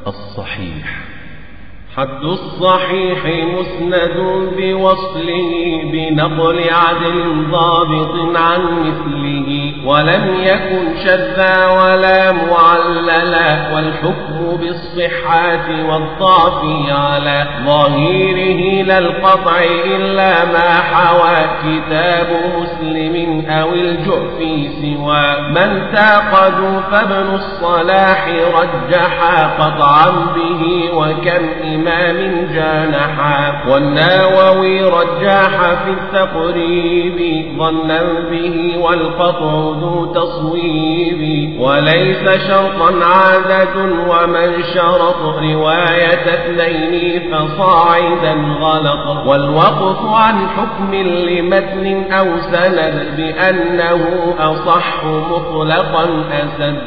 الصحيح حد الصحيح مسند بوصله بنقل عدل ضابط عن مثله ولم يكن شذا ولا معللا والحكم بالصحة والضعف على ظاهره لا القطع إلا ما حوى كتاب مسلم أو الجعف سوى من تعقدوا فابن الصلاح رجحا قطعا به وكم إمام إمام جانحا والناوي رجاح في التقريب ظنا به والقطع ذو تصويب وليس شرطا عادة ومن شرط رواية اثنين فصاعدا غلط والوقف عن حكم لمتن أو سند بأنه أصح مطلقا أسد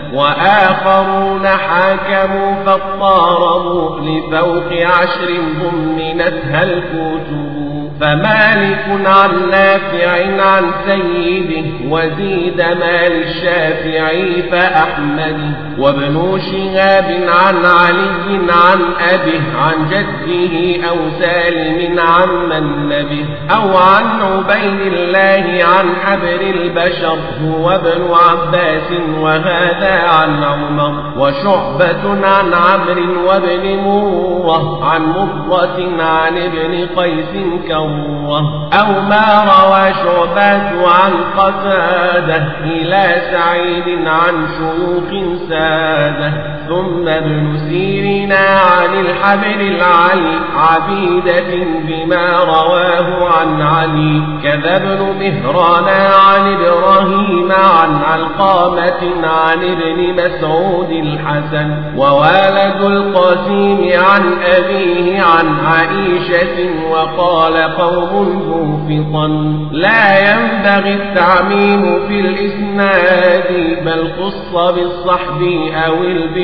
وآخرون حاكموا فاضطاربوا لفوق عشر ضمنتها الكتب فمالك عن نافع عن سيده وزيد مال الشافعي فأحمد وابن شهاب عن علي عن أبه عن جده أو سالم عن من نبه أو عن عبيد الله عن حبر البشر هو ابن عباس وهذا عن عمر وشعبة عن عمرو وابن مرة عن مرة عن ابن قيس كرة أو ما روى شعبات عن قتادة إلى سعيد عن شيوخ سادة ثم ابن سيرنا عن الحبر العلي عبيدة بما رواه عن علي كذا ابن مهران عن إبراهيم عن علقامة عن ابن مسعود الحسن ووالد القاسم عن أبيه عن عائشة وقال قوم موفقا لا ينبغي التعميم في الإسناد بل خص بالصحب أو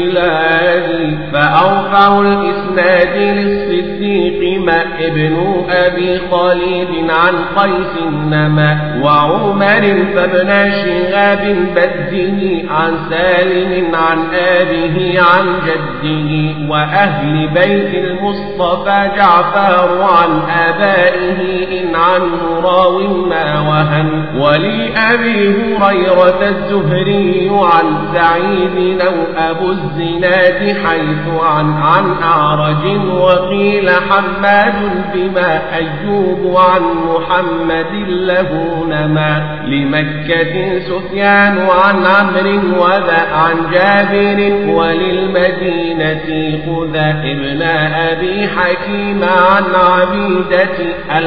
البلاد فأرفع الإسناد للصديق ما ابن أبي خالد عن قيس نما وعمر فابن شهاب بده عن سالم عن آبه عن جده وأهل بيت المصطفى جعفر عن آبائه إن عنه راو ما وهن ولأبي هريرة الزهري عن سعيد أو أبو الزناد حيث عن عن أعرج وقيل حماد بما أيوب عن محمد له نما لمكة سفيان عن عمرو وذا عن جابر وللمدينة خذا ابن أبي حكيم عن عبيدة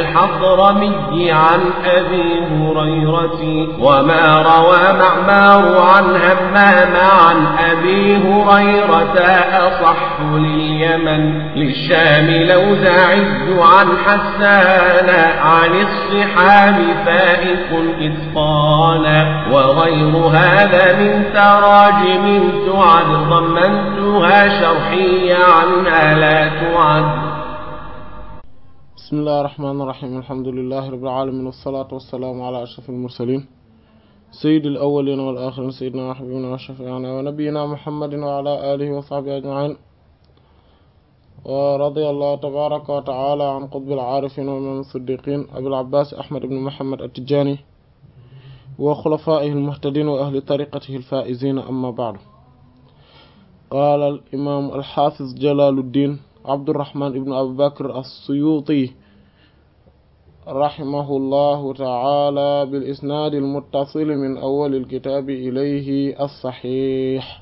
الحضرمي عن أبي هريرة وما روى معمار عن همام عن أبي هريرة أصح لليمن للشام لوزاعي عن حسان عن الصحاب فائق إتقانا وغير هذا من تراجم تعد ضمنتها شرحية عنها لا تعد بسم الله الرحمن الرحيم الحمد لله رب العالمين والصلاة والسلام على أشرف المرسلين سيد الأولين والآخرين سيدنا وحبيبنا وشفيعنا ونبينا محمد وعلى آله وصحبه أجمعين ورضي الله تبارك وتعالى عن قطب العارفين ومن الصديقين أبي العباس أحمد بن محمد التجاني وخلفائه المهتدين وأهل طريقته الفائزين أما بعد قال الإمام الحافظ جلال الدين عبد الرحمن بن أبي بكر السيوطي رحمه الله تعالى بالإسناد المتصل من أول الكتاب إليه الصحيح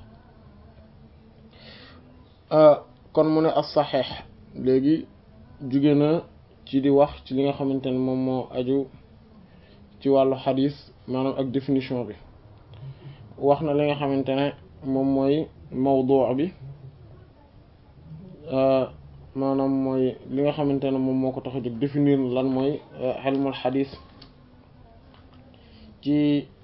kon mu ne as-saxiix léegi jóge na ci di wax ci li nga xamante ne moom moo aju ci wàllu xadis maanaam ak définition bi wax na li nga xamante ne moom mooy mawduu bi maanaam mooy li nga xamante ne moom moo ko tax a jóg définir lan mooy xelmul xadis ci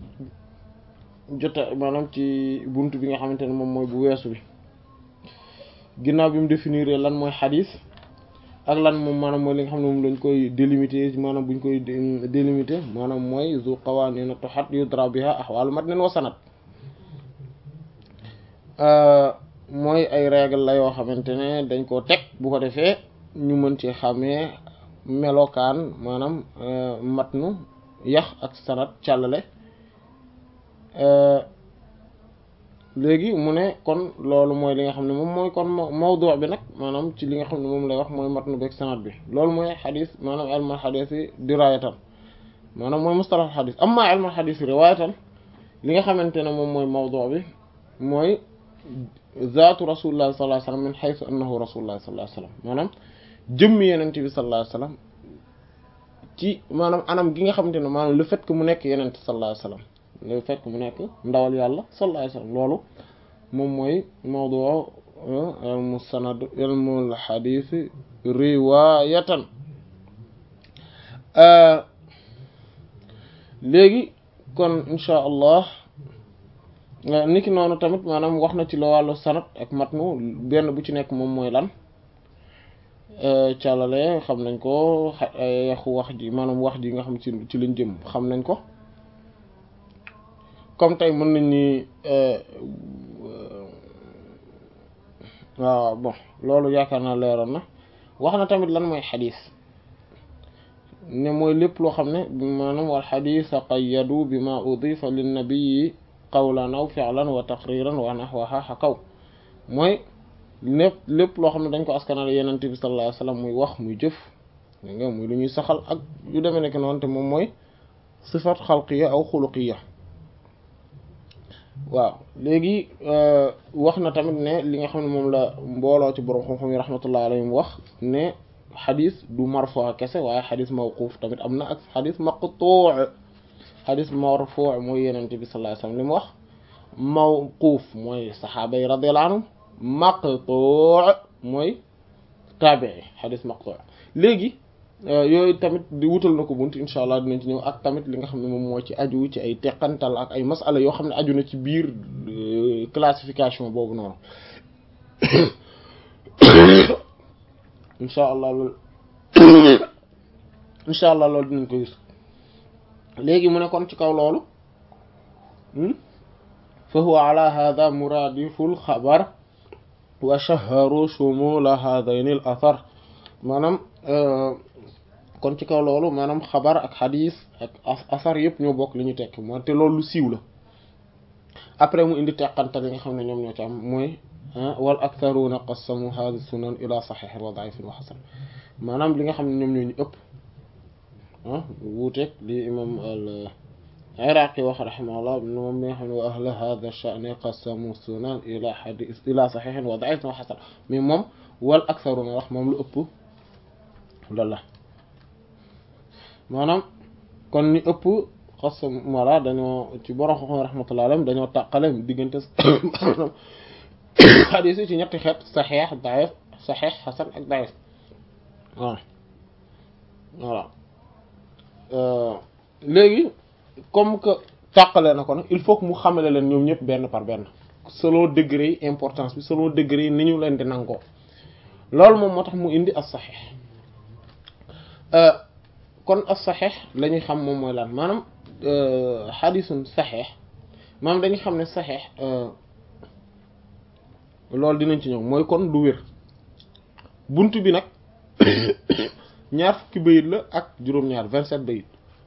jota maanaam ci bunt bi nga xamante ne moom mooy bu weesu bi ginnaaw bi mu définir lan mooy xadis ak lan moom maanaam mooy li nga xam ne moom lañ koy délimiter maanaam buñ koy délimiter maanaam mooy zu qawaaniina tuhat yudra biha ahwaalu matnin wa sanad mooy ay règle la yoo xamante ne dañ koo teg bu ko defee ñu mën ci xamee melokaan maanaam matnu yax ak sanat càllale léegi mu ne kon loolu mooy li nga xam ne moom mooy kon mawdu bi nag maanaam ci li nga xam ne moom lay wax mooy matnu beeg sanat bi loolu mooy xadis maanaam ilmal xadis yi dirayatan maanaam mooy mustalah xadis amma ilmal xadis yi riwaayatan li nga xamante ne moom mooy mawdu bi mooy zaatu rasulullah sallallahu alayhi wasallam min haythu annahu rasulullah sallallahu alayhi wasallam maanaam jëmmi yenente bi sallallahu alayhi wasallam ci maanaam anam gi nga xamante ne maanaam le fait que mu nekk yenente sallallahu alayhi wasallam le fait que mu nekk ndawal yàlla sallallahu alayhi wasallam loolu moom mooy mawdu ilmu sanad ilmul xadis riwaayatan léegi kon insha allah niki noonu tamit maanaam wax na ci la wàllu sanad ak matnu benn bu ci nekk moom mooy lan càllale xam nañ ko yaxu wax ji maanaam wax ji nga xam ci ci lañ jëm xam nañ ko comme tey mën nañ ni waaw bon loolu yaakaar naa leeroon na wax na tamit lan mooy xadis ne mooy lépp loo xam ne maanaam wal xadisa qayyadu bi ma udifa linnabiyi qawlan aw fi'lan wa taqriran wa nahwaha xakaw mooy lépp lépp loo xam ne dañ ko askanal yenente bi sallallahu alayhi wasallam muy wax muy jëf nga muy lu ñuy saxal ak yu demee nekk noonu te moom mooy sifat xalqiya aw xuluqiya waaw léegi wax na tamit ne li nga xam ne moom la mbooloo ci borom xam-xam yi rahmatullahi alayhim wax ne xadis du marfu kese waaye xadis mawquuf tamit am na ak xadis maqtuu xadis marfu mooy yenente bi sallallahu alayhi wasallam li mu wax mawquuf mooy saxaaba yi radiyallahu anhum maqtuu mooy taabii xadis maqtuu léegi yooyu tamit di wutal na ko bunt insha allah dinañ ci ñëw ak tamit li nga xam ne moom moo ci aju ci ay teqantal ak ay masala yoo xam ne aju na ci biir classification boobu noonu insha allah loolu insha allah loolu dinañ ko gis léegi mu ne kon ci kaw loolu fa huwa ala hada muradiful xabar wa shaharu shumula hadayn al athar maanaam kon ci kaw loolu maanaam xabar ak xadis ak asar yëpp ñoo bokk li ñu tekk moo te loolu lu siiw la après mu indi teqantal yi nga xam ne ñoom ñoo ci am mooy wal aktharuna qassamu hadha sunan ila sahih wa da'if wa hasan maanaam li nga xam ne ñoom ñoo ñu ëpp ah wuuteeg li imam al iraqi wax rahimahullah moom mi nga xam ne wa ahla hadha sha'ni qassamu sunan ila hadith ila sahih wa da'if wa hasan mais moom wal aktharuna wax moom lu ëpp loolu la maanaam kon ni ëpp xasam walla dañoo ci borom xam rahmatullah alayhim dañoo tàqale diggante xadiis yi ci ñetti xeet saxeex daif saxeex xasan ak daif waaw voilà léegi comme que tàqale na ko nag il faut que mu xamale leen ñoom ñëpp benn par benn selon degré yi importance bi selon degré yi ni ñu leen di nangoo loolu moom moo tax mu indi as saxeex kon as saxeex la ñuy xam moom mooy lan maanaam xadisun saxeex maanaam dañuy xam ne saxeex loolu dinañ ci ñëw mooy kon du wér bunt bi nag ñaar fukki bayit la ak juróom-ñaar vingt-sept bayit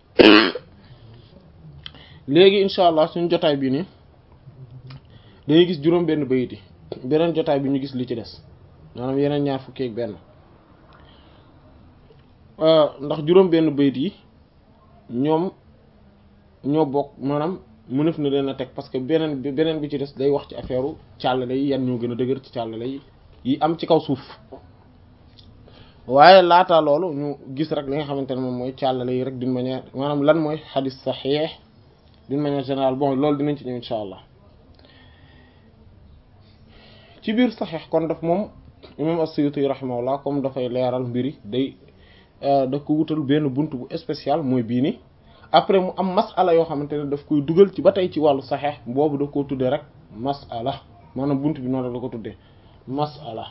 léegi incha allah suñu jotaay bi nii dañuy gis juróom benn bayit yi beneen jotaay bi ñu gis li ci des maanaam yeneen ñaar fukki ak benn ndax juróom benn bayit yi ñoom ñoo bokk maanaam mënef na leen a teg parce que beneen bi beneen bi ci des day wax ci affaire càllale yi yan ñoo gën a dëgër ci càllale yi yi am ci kaw suuf waaye laata loolu ñu gis rek li nga xamante ne moom mooy càllale yi rek d'une manière maanaam lan mooy xadis saxiix d'une manière générale bon loolu dinañ ci ñëw insha allah ci biir saxiix kon daf moom imam as-Suyuti rahimahullah comme dafay leeral mbiri day da ko wutal benn bunt bu spécial mooy bii ni après mu am masala yoo xamante ne daf koy dugal ci ba tey ci wàllu saxeex boobu da koo tuddee rek masala maanaam bunt bi noonu la ko tuddee masala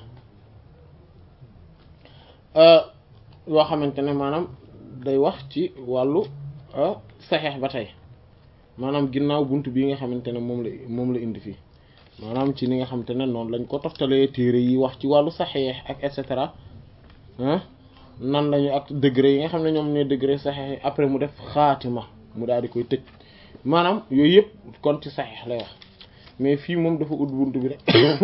yoo xamante ne maanaam day wax ci wàllu saxeex ba tey maanaam ginnaaw bunt bii nga xamante ne moom la moom la indi fii maanaam ci ni nga xamante ne noonu lañ ko toftalee téere yi wax ci wàllu saxiix ak et cetera ah nan lañu ak degré yi nga xam ne ñoom ne degré saxiix après mu def xaatima mu daal di koy tëj maanaam yooyu yëpp kon ci saxiix lay wax mais fii moom dafa ut buntu bi rek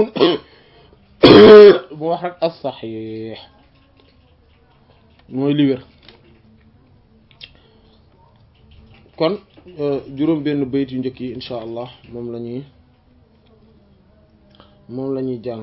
mu wax rek as saxiix mooy li wér kon juróom benn bayt yu njëkk yi insha allah moom la ñuy moom la ñuy jàng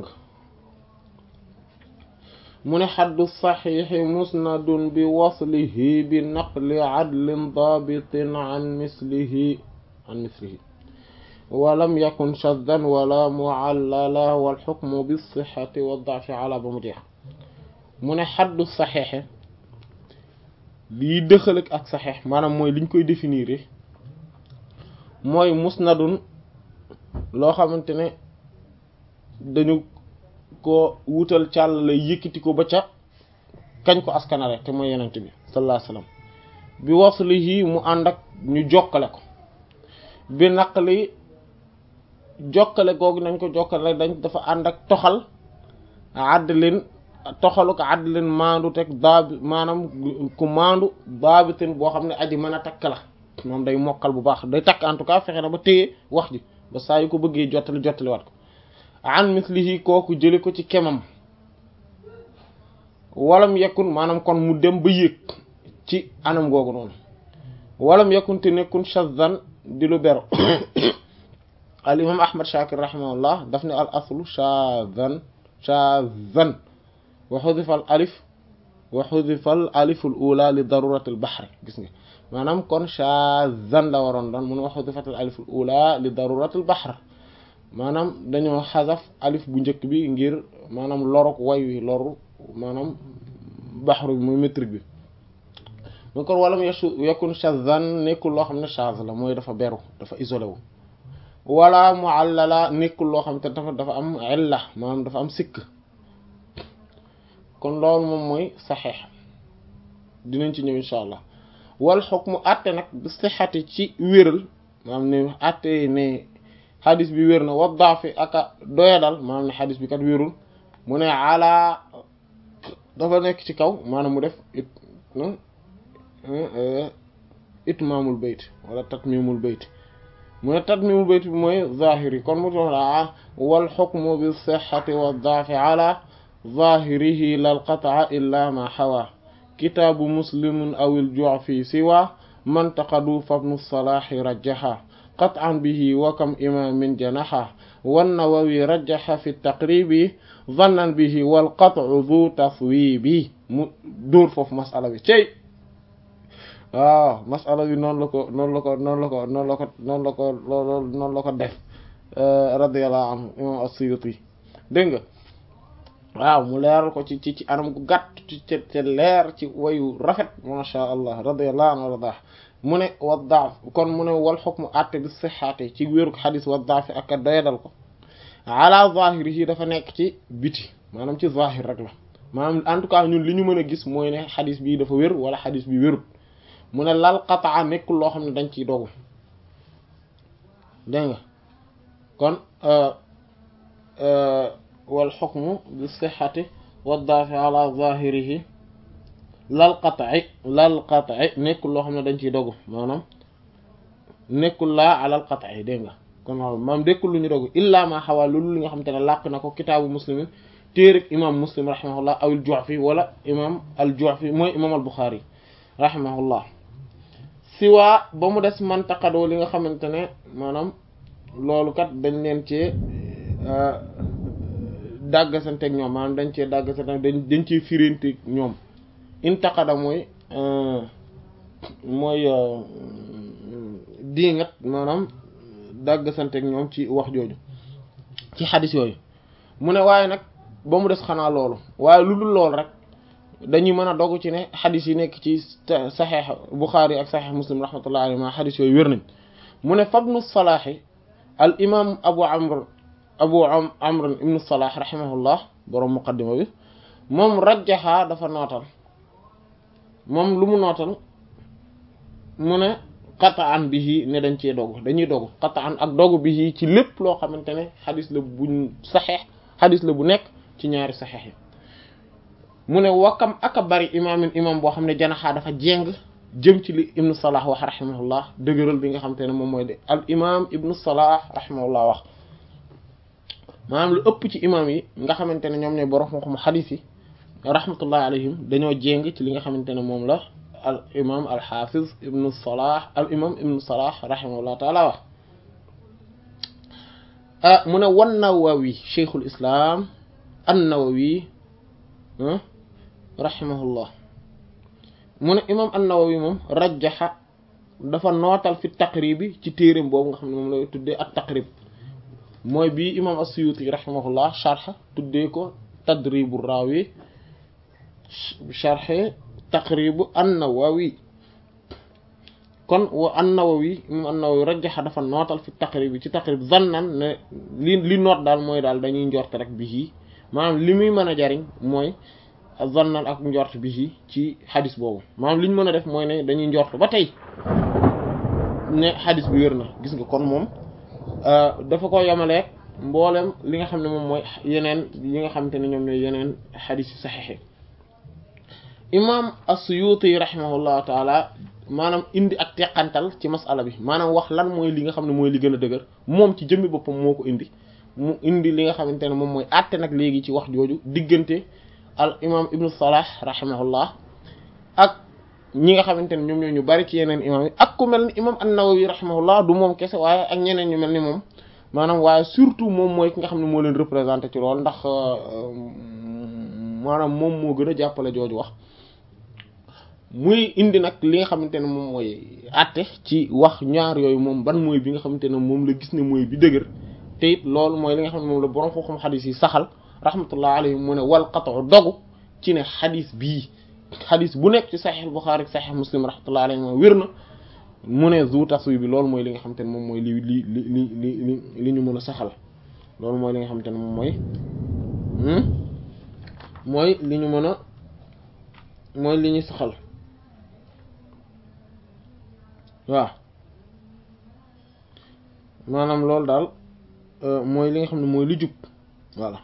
mu ne xaddu saxiixi musnadun bi waslihi bi naqli adlin daabitin an mislihi an mislihi walam yakun shaddan wala muallala walxukmu bisixati waddaafi ala ba mu jeex mu ne xaddu saxiixi lii dëxalëg ak saxeex maanaam mooy liñ koy définir mooy musnadun loo xamante ne dañu ko wutal càll lay yëkkati ko ba ca kañ ko askanale te mooy yenent bi sallallahu alayhi wasallam bi waslihi mu ànd ak ñu jokkale ko bi naqli jokkale googu nañ ko jokkale dañ dafa ànd ak toxal àddlin toxalu ko àddlin maandu teg daabi maanaam ku maandu daabitin boo xam ne aji mën a takk la moom day mokkal bu baax day takk en tout cas fexe na ba téye wax ji ba saa yu ko bëggee jottali jottali wat ko an mislihi kooku jële ko ci kemam walam yekkun maanaam kon mu dem ba yéeg ci anam googu noonu walam yekkun te nekkun shazan di lu beru al imam ahmad shakir rahimahullah daf ne al aslu shazan shazan wa xudifa al alif wa xudifa al alifu al ula li darurati al bahri gis nga maanaam kon shazan la waroon doon mun wa xudifat al alif al ula li darurati al bahr maanaam dañoo xasaf alif bu njëkk bi ngir maanaam loruk way wi loru maanaam baxru bi muy métrique bi mu kon walam yesu yakun shazan nekkul loo xam ne chaz la mooy dafa beru dafa isolé wu wala muallala nekkul loo xam te dafa dafa am illa maanaam dafa am sikk kon loolu moom mooy saxeex dinañ ci ñëw insha allah wal xukmu àtte nag bi sixati ci wéral maanaam ne àtte ne xadis bi wér na wa daafi aka doyadal maanaam ne xadis bi kat wérul mu ne ala dafa nekk ci kaw maanaam mu def it itmaamul bayt wala tatmimul bayt mu ne tatmimul bayt bi mooy zahiri kon mu tox la wal xukmu bi sixati wa daafi ala zahirihi lal qataa illa ma xawa kitaabu muslimun awil ju'fi siwa man taqadu fabnu salaahi rajjaha qat'an bihi wa kam imaamin janaha wan nawawi rajjaha fi taqribi zannan bihi wal qat'u du taswibi mu dóor foofu masala bi cey waaw masala bi noonu la ko noonu la ko noonu la ko noonu la ko noonu la ko noonu la ko def radiyallahu anhu imam as-Suyuti dégg nga waaw mu leeral ko ci ci ci anam gu gàtt ci ci leer ci wayu rafet masha allah radiyallahu anhu wardah mu ne wa daaf kon mu ne wal xukmu àtte bi sixaate ci wéeru xadis wa daafi ak a doyadal ko ala zahiri yi dafa nekk ci biti maanaam ci zahir rek la maanaam en tout cas ñun li ñu mën a gis mooy ne xadis bi dafa wér wala xadis bi wérut mu ne lal qataa nekkul loo xam ne dañ ciy dogu dégg nga kon wal xukmu bi sixati wa daafi ala zahirihi lal qat'i lal qat'i nekkul loo xam ne dañ ciy dogu maanaam nekkul laa alal qat'i dégg nga kon waaw maam nekkul lu ñu dogu illaa ma xawaa loolu li nga xam te ne làq na ko kitaabu muslimin téereg imam muslim rahimahullah aw al ju'fi wala imam al ju'fi mooy imam al buxaari rahimahullah siwaa ba mu des mantaqadoo li nga xamante ne maanaam loolu kat dañ leen cee dàggasanteeg ñoom maanaam dañ cee dàggasanteeg dañ dañ cee firanteeg ñoom intaqada mooy mooy diingat maanaam dàggasanteeg ñoom ci wax jooju ci xadis yooyu mu ne waaye nag ba mu des xanaa loolu waaye lu dul loolu rek dañuy mën a dogu ci ne xadis yi nekk ci saxeex Buxaari ak saxeex Muslim rahmatullahi alayhi ma xadis yooyu wér nañ mu ne fabnu salaahi al imam abu amr abu amr ibnu salah rahimahullah boroom muqaddima bi moom rajjaha dafa nootal moom lu mu nootal mu ne qataan bihi ne dañ cee dogu dañuy dogu qataan ak dogu bihi ci lépp loo xamante ne xadis la buñ saxeex xadis la bu nekk ci ñaari saxeex yi mu ne wakkam aka bari imaamin imam boo xam ne janaxaa dafa jéng jëm ci li ibnu salah wax rahimahullah dëgëral bi nga xamante ne moom mooy de al imam ibnu salah rahimahullah wax maanaam lu ëpp ci imam yi nga xamante ne ñoom ñooy borom xam-xam xadis yi rahmatullahi alayhim dañoo jéng ci li nga xamante ne moom la al imam al hafiz ibnu salah al imam ibnu salah rahimahullah taala wax ah mu ne wan nawawi cheikhul islam an nawawi rahimahullah mu ne imam an nawawi moom rajjaxa dafa nootal fi taqribi ci téereem boobu nga xam ne moom lay tuddee ak taqrib mooy bii imam as-suyuti rahimahullah sharh tuddee ko tadribu rawi sharh taqribu an-Nawawi kon wa an-Nawawi moom an-Nawawi rajjaxa dafa nootal fi taqrib bi ci taqrib zannan ne li li noot daal mooy daal dañuy njort rek bi maanaam li muy mën a jariñ mooy zannan ak njort bi ci xadis boobu maanaam li ñu mën a def mooy ne dañuy njort ba tey ne xadis bi wér na gis nga kon moom dafa ko yemaleeg mboolem li nga xam ne moom mooy yeneen yi nga xamante ne ñoom ñooy yeneen xadis yu saxiix imam as-Suyuti rahimahullahu taala maanaam indi ak teqantal ci masala bi maanaam wax lan mooy li nga xam ne mooy li gën a dëgër moom ci jëmmi boppam moo ko indi mu indi li nga xamante ne moom mooy àtte nag léegi ci wax jooju diggante al imam ibnu salah rahimahullah ak ñi nga xamante ne ñoom ñoo ñu bari ci yeneen imam yi ak ku mel ni imam an-Nawawi rahimahullah du moom kese waaye ak ñeneen ñu mel ni moom maanaam waaye surtout moom mooy ki nga xam ne moo leen représenté ci loolu ndax maanaam moom moo gën a jàppale jooju wax muy indi nag li nga xamante ne moom mooy àtte ci wax ñaar yooyu moom ban mooy bi nga xamante ne moom la gis ne mooy bi dëgër te it loolu mooy li nga xam ne moom la borom xam-xam xadis yi saxal rahmatullah alayhi mu ne wal qat'u dogu ci ne xadis bii xadis bu nekk ci saxiix Buxaari ak saxiix Muslim rahmatullah alayhi moom wér na mu ne zu taswi bi loolu mooy li nga xamante ne moom mooy li li li li li li ñu mën a saxal loolu mooy li nga xamante ne moom mooy mooy li ñu mën a mooy li ñu saxal waaw maanaam loolu daal mooy li nga xam ne mooy li jub voilà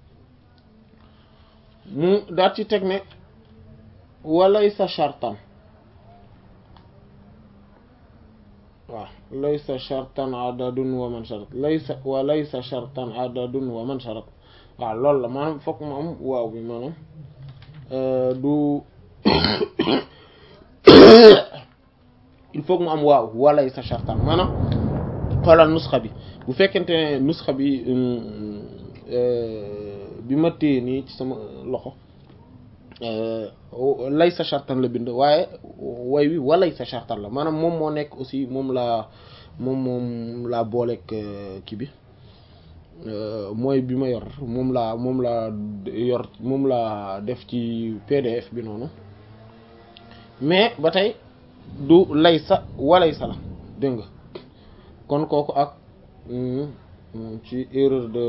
mu daat ci teg ne walaysa shartan waaw laysa shartan adadun wa man sharat laysa wa laysa shartan adadun wa man sharat waaw loolu la maanaam fokk mu am waaw bi maanaam du il faut que mu am waaw walay sa shartan maanaam xoolal nusxa bi bu fekkente ne nusxa bi bi ma téye nii ci sama loxo lay sa shartan la bind waaye way wi walay sa shartan la maanaam moom moo nekk aussi moom laa moom moom laa booleeg kii bi mooy bi ma yor moom laa moom laa yor moom laa def ci PDF bi noonu mais ba tey du laysa walaysa la dégg nga kon kooku ak ci erreur de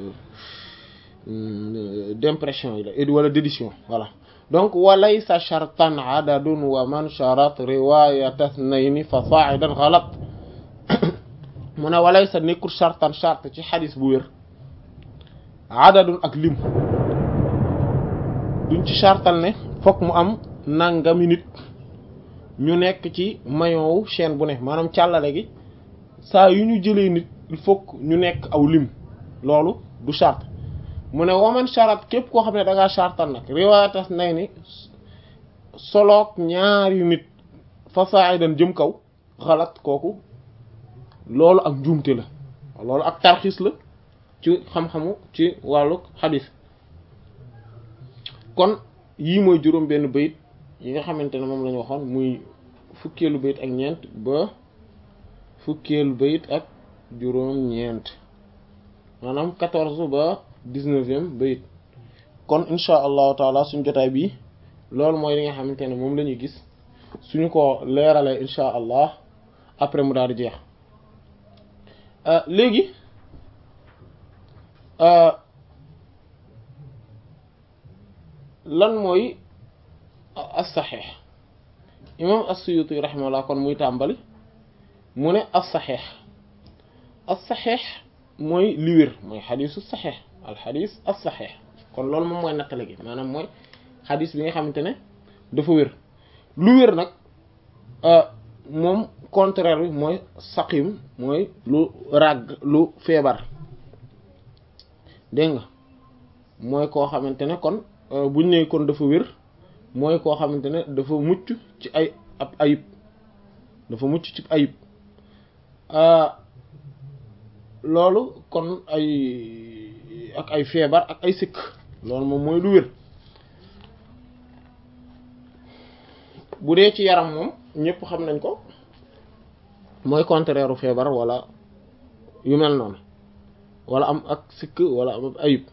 d'impression yi la wala d'édition voilà donc walaysa shartan adadun wa man sharat riwayata ithnayni fa sa'idan ghalat mu ne walaysa nekkul shartan shart ci xadis bu wér adadun ak lim duñ ci shartal ne fokk mu am nangami nit ñu nekk ci maillon wu chaîne bu ne maanaam càllale gi saa yu ñu jëlee nit il faut ñu nekk aw lim loolu du charte mu ne waman charat képp koo xam ne da ngaa chartal nag riwaayatas nay ni soloog ñaari nit fa sa'idan jëm kaw xalaat kooku loolu ak njuumte la loolu ak tarxis la ci xam-xamu ci wàllu xadis kon yii mooy juróom benn bayit yi nga xamante ne moom la ñu waxoon muy fukkeelu bayit ak ñeent ba fukkeelu bayit ak juróom ñeent maanaam quatorze ba dix-neuvième bayit kon insha allahu taala suñu jotaay bi loolu mooy li nga xamante ne moom la ñuy gis suñu ko leeralee insha allah après mu daal di jeex léegi lan mooy as-saxiix imam as-Suyuti rahimahullah kon muy tàmbali mu ne as saxiix as saxiix mooy li wér mooy xadisu saxiix al xadis as saxiix kon loolu moom mooy nattale gi maanaam mooy xadis bi nga xamante ne dafa wér lu wér nag moom contraire bi mooy saqim mooy lu ràgg lu feebar dégg nga mooy koo xamante ne kon buñ ne kon dafa wér mooy koo xamante ne dafa mucc ci ay ab ayib dafa mucc ci ayib loolu kon ay ak ay feebar ak ay sikk loolu moom mooy lu wér bu dee ci yaram moom ñëpp xam nañ ko mooy contraire u feebar wala yu mel noonu wala am ak sikk wala am ayib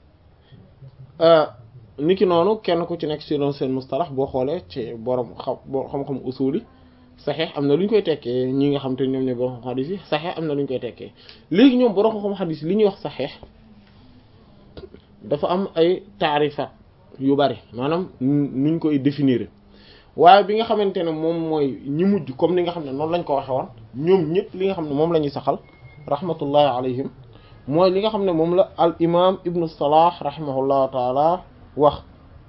niki noonu kenn ku ci nekk si doon seen mustalax boo xoolee ci borom xam boo xam-xam usuli saxeex am na lu ñu koy tekkee ñi nga xam te ñoom ne borom xam xadis yi saxeex am na lu ñu koy tekkee léegi ñoom borom xam xadis li ñuy wax saxeex dafa am ay taarifat yu bari maanaam nuñ koy définir waaye bi nga xamante ne moom mooy ñi mujj comme ni nga xam ne noonu lañ ko waxe woon ñoom ñëpp li nga xam ne moom la ñuy saxal rahmatullahi alayhim mooy li nga xam ne moom la al imam ibnu salah rahimahullahu taala wax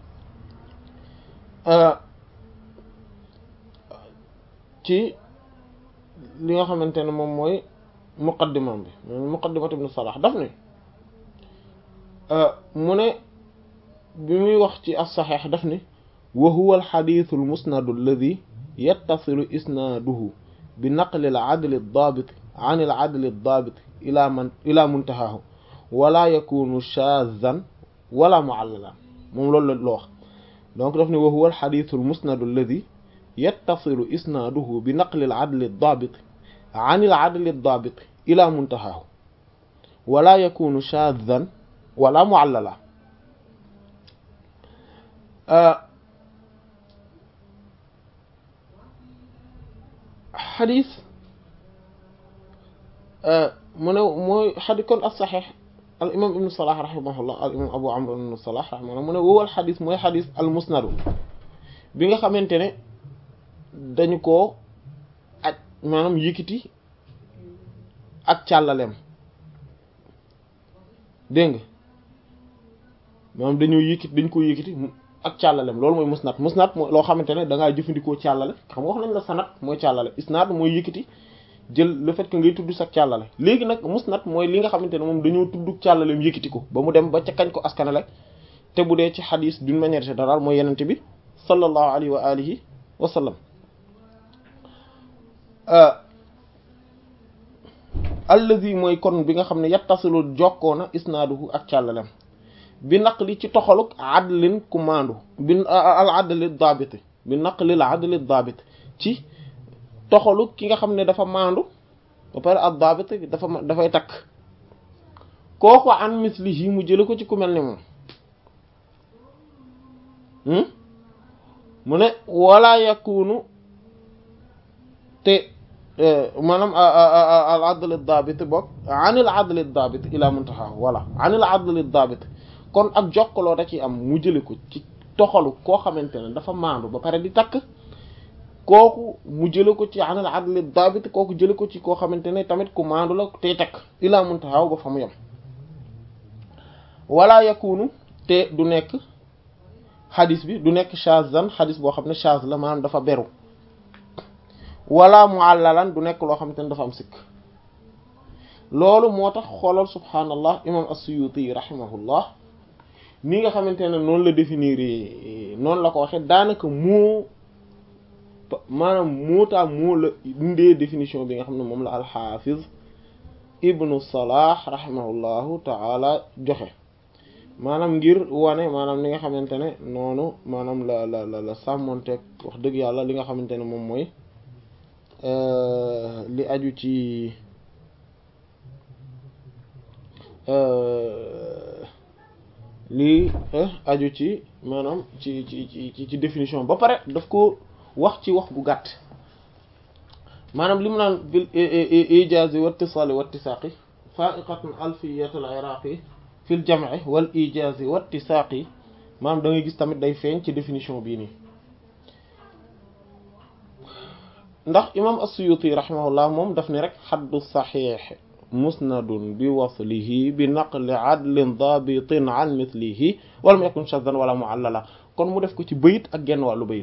ci li nga xamante ne moom mooy muqaddimam bi muqaddimat ibnu salah daf ne mu ne bi muy wax ci as-saxiix daf ne wa huwa al-xadiisu al-musnadu alladi yattasilu isnaaduhu bi naqli al-adli ad-daabit an al-adli ad-daabit ila man ila muntahaahu wala yakunu shaazan wala mu'allalan moom loolu la loo wax donc daf ne wa huwa al-xadiisu al-musnadu alladi yattasilu isnaaduhu bi naqli al-adli ad-daabit an al-adli ad-daabit ila muntahaahu wala yakunu shaazan wala mu'allala xadis mu ne mooy xadis kon as saxiix al imam ibnu salah rahimahullah al imam abu amr ibnu salah rahimahullah mu ne wowal xadis mooy xadis al musnadu bi nga xamante ne dañu koo aj maanaam yëkkati ak càllaleem dégg nga maanaam dañoo yëkkati dañ ko yëkkati ak càllalem loolu mooy musnad musnad mooy loo xamante ne da ngaa jëfandikoo càllale xam nga wax nañ la sanad mooy càllale isnad mooy yëkkati jël le fait que ngay tudd sa càllale léegi nag musnad mooy li nga xamante ne moom dañoo tudd càllaleem yëkkati ko ba mu dem ba ca kañ ko askanale te bu dee ci xadis d'une manière générale mooy yenente bi sallallahu alayhi wa alihi wa sallam allazi mooy kon bi nga xam ne yattasilu jokkoona isnaaduhu ak càllalem bi naqli ci toxaluk adlin ku maandu bi al adli daabit bi naqli al adli daabit ci toxaluk ki nga xam ne dafa maandu ba pare ad daabit dafa dafay takk kooku an mislihi mu jële ko ci ku mel ni moom mu ne wala yakunu te maanaam al adl daabit bokk anil adl daabit ila muntaha wala anil adl daabit kon ak jokkaloo da ci am mu jële ko ci toxalu koo xamante ne dafa maandu ba pare di takk kooku mu jële ko ci anil adl daabit kooku jële ko ci koo xamante ne tamit ku maandu la tey takk ila muntaha ba fa mu yem wala yakunu te du nekk xadis bi du nekk shazan xadis boo xam ne shaz la maanaam dafa beru wala muallalan du nekk loo xamante ne dafa am sikk loolu moo tax xoolal subhaanallah imam as-Suyuti rahimahullah ni nga xamante ne noonu la définir noonu la ko waxee daanaka moo maanaam mootaa moo la indee définition bi nga xam ne moom la al-Hafiz ibnu Salah rahimahullahu taala joxe maanaam ngir wane maanaam li nga xamante ne noonu maanaam la la la la sàmmonteeg wax dëgg yàlla li nga xamante ne moom mooy li aju ci li aju ci maanaam ci ci ci ci définition ba pare daf ko wax ci wax bu gàtt maanaam li mu naan bil ijazi wa ittisali wa ittisaqi fa'iqatun alfiyat al iraqi fil jam'i wal ijazi wa ittisaqi maanaam da ngay gis tamit day feeñ ci définition bii nii ndax imam as-Suyuti rahimahullah moom daf ni rek xaddu saxiix musnadun bi waslihi bi naqli adlin dabitin an mithlihi walam yakun shaddan wala muallala kon mu def ko ci bayit ak genn wàllu bayit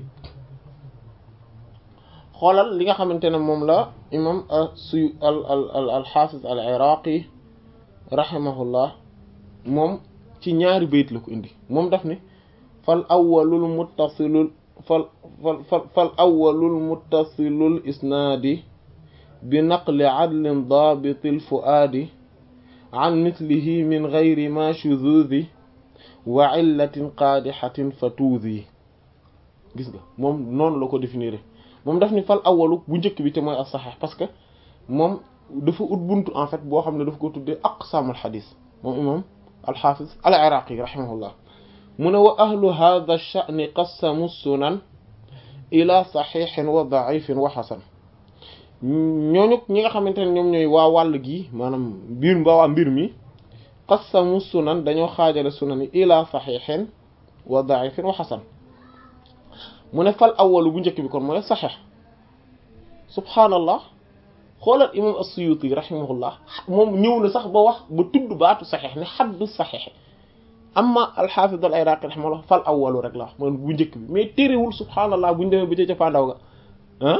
xoolal li nga xamante ne moom la imam suy al al al alxaafis al iraqi rahimahullah moom ci ñaari bayit la ko indi moom daf ni fal awwalul muttasilul fal fal fal fal awwalul muttasilul isnaadi bi naqli adlin daabitil fuaadi an mithlihi min gayri ma shuzuzi wa illatin qaadixatin fatuuzi gis nga moom noonu la ko définir moom daf ni fal awalu bu njëkk bi te mooy as saxiix parce que moom dafa ut buntu en fait boo xam ne daf ko tuddee aqsaamul xadis moom imam alxaafis al iraqi rahimahullah mu ne wa ahlu hadha ash-sha'n qassamu sunan ila saxiixin wa daifin wa xasan ñooñu ñi nga xamante ne ñoom ñooy waa wàll gi maanaam mbir mbaa waa mbir mi qassamu sunan dañoo xaajale sunan yi ila saxiixin wa daifin wa xasan mu ne fal awalu bu njëkk bi kon mooy saxiix subhaanallah xoolal imam as-Suyuti rahimahullah moom ñëw na sax ba wax ba tudd baatu saxiix ne xaddu saxiix amma al-Hafiz al-Iraqi rahimahullah fal awalu rek la mooy bu njëkk bi mais téerewul subhaanallah bu ñu demee ba ca cappaandaw ga ah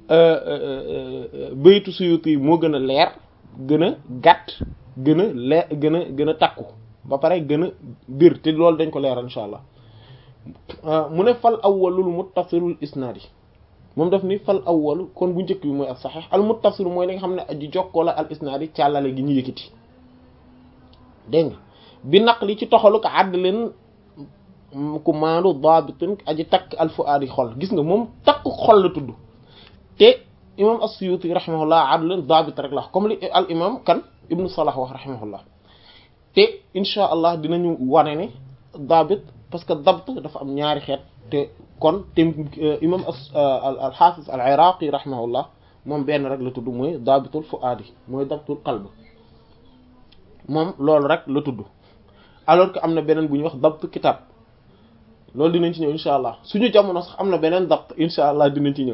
baytu Suyuti moo gën a leer gën a gàtt gën a leer gën a gën a takku ba pare gën a bir te loolu dañ ko leeral insha allah mu ne fal awwalul muttasilul isnaad yi moom daf ni fal awwalu kon bu njëkk bi mooy al saxiix al muttasil mooy li nga xam ne aji jokkoo la al isnaad yi càllale gi ñu yëkkati dégg nga bi naqli ci toxalu ko àddalin ku maandu daabitin aji takk al fuaadi xol gis nga moom takk xol la tudd te imam as-Suyuti rahimahullah adlin daabit rek la comme li al imam kan ibnu Salah wax rahimahullah te insha allah dinañu wane ne daabit parce que dabt dafa am ñaari xeet te kon te imam al xaafis al iraqi rahimahullah moom benn rek la tudd mooy daabitul fuaadi mooy dabtul qalb moom loolu rek la tudd alors que am na beneen bu ñuy wax dabt kitab loolu dinañ ci ñëw insha allah suñu jamono sax am na beneen dabt insha allah dinañ ci ñëw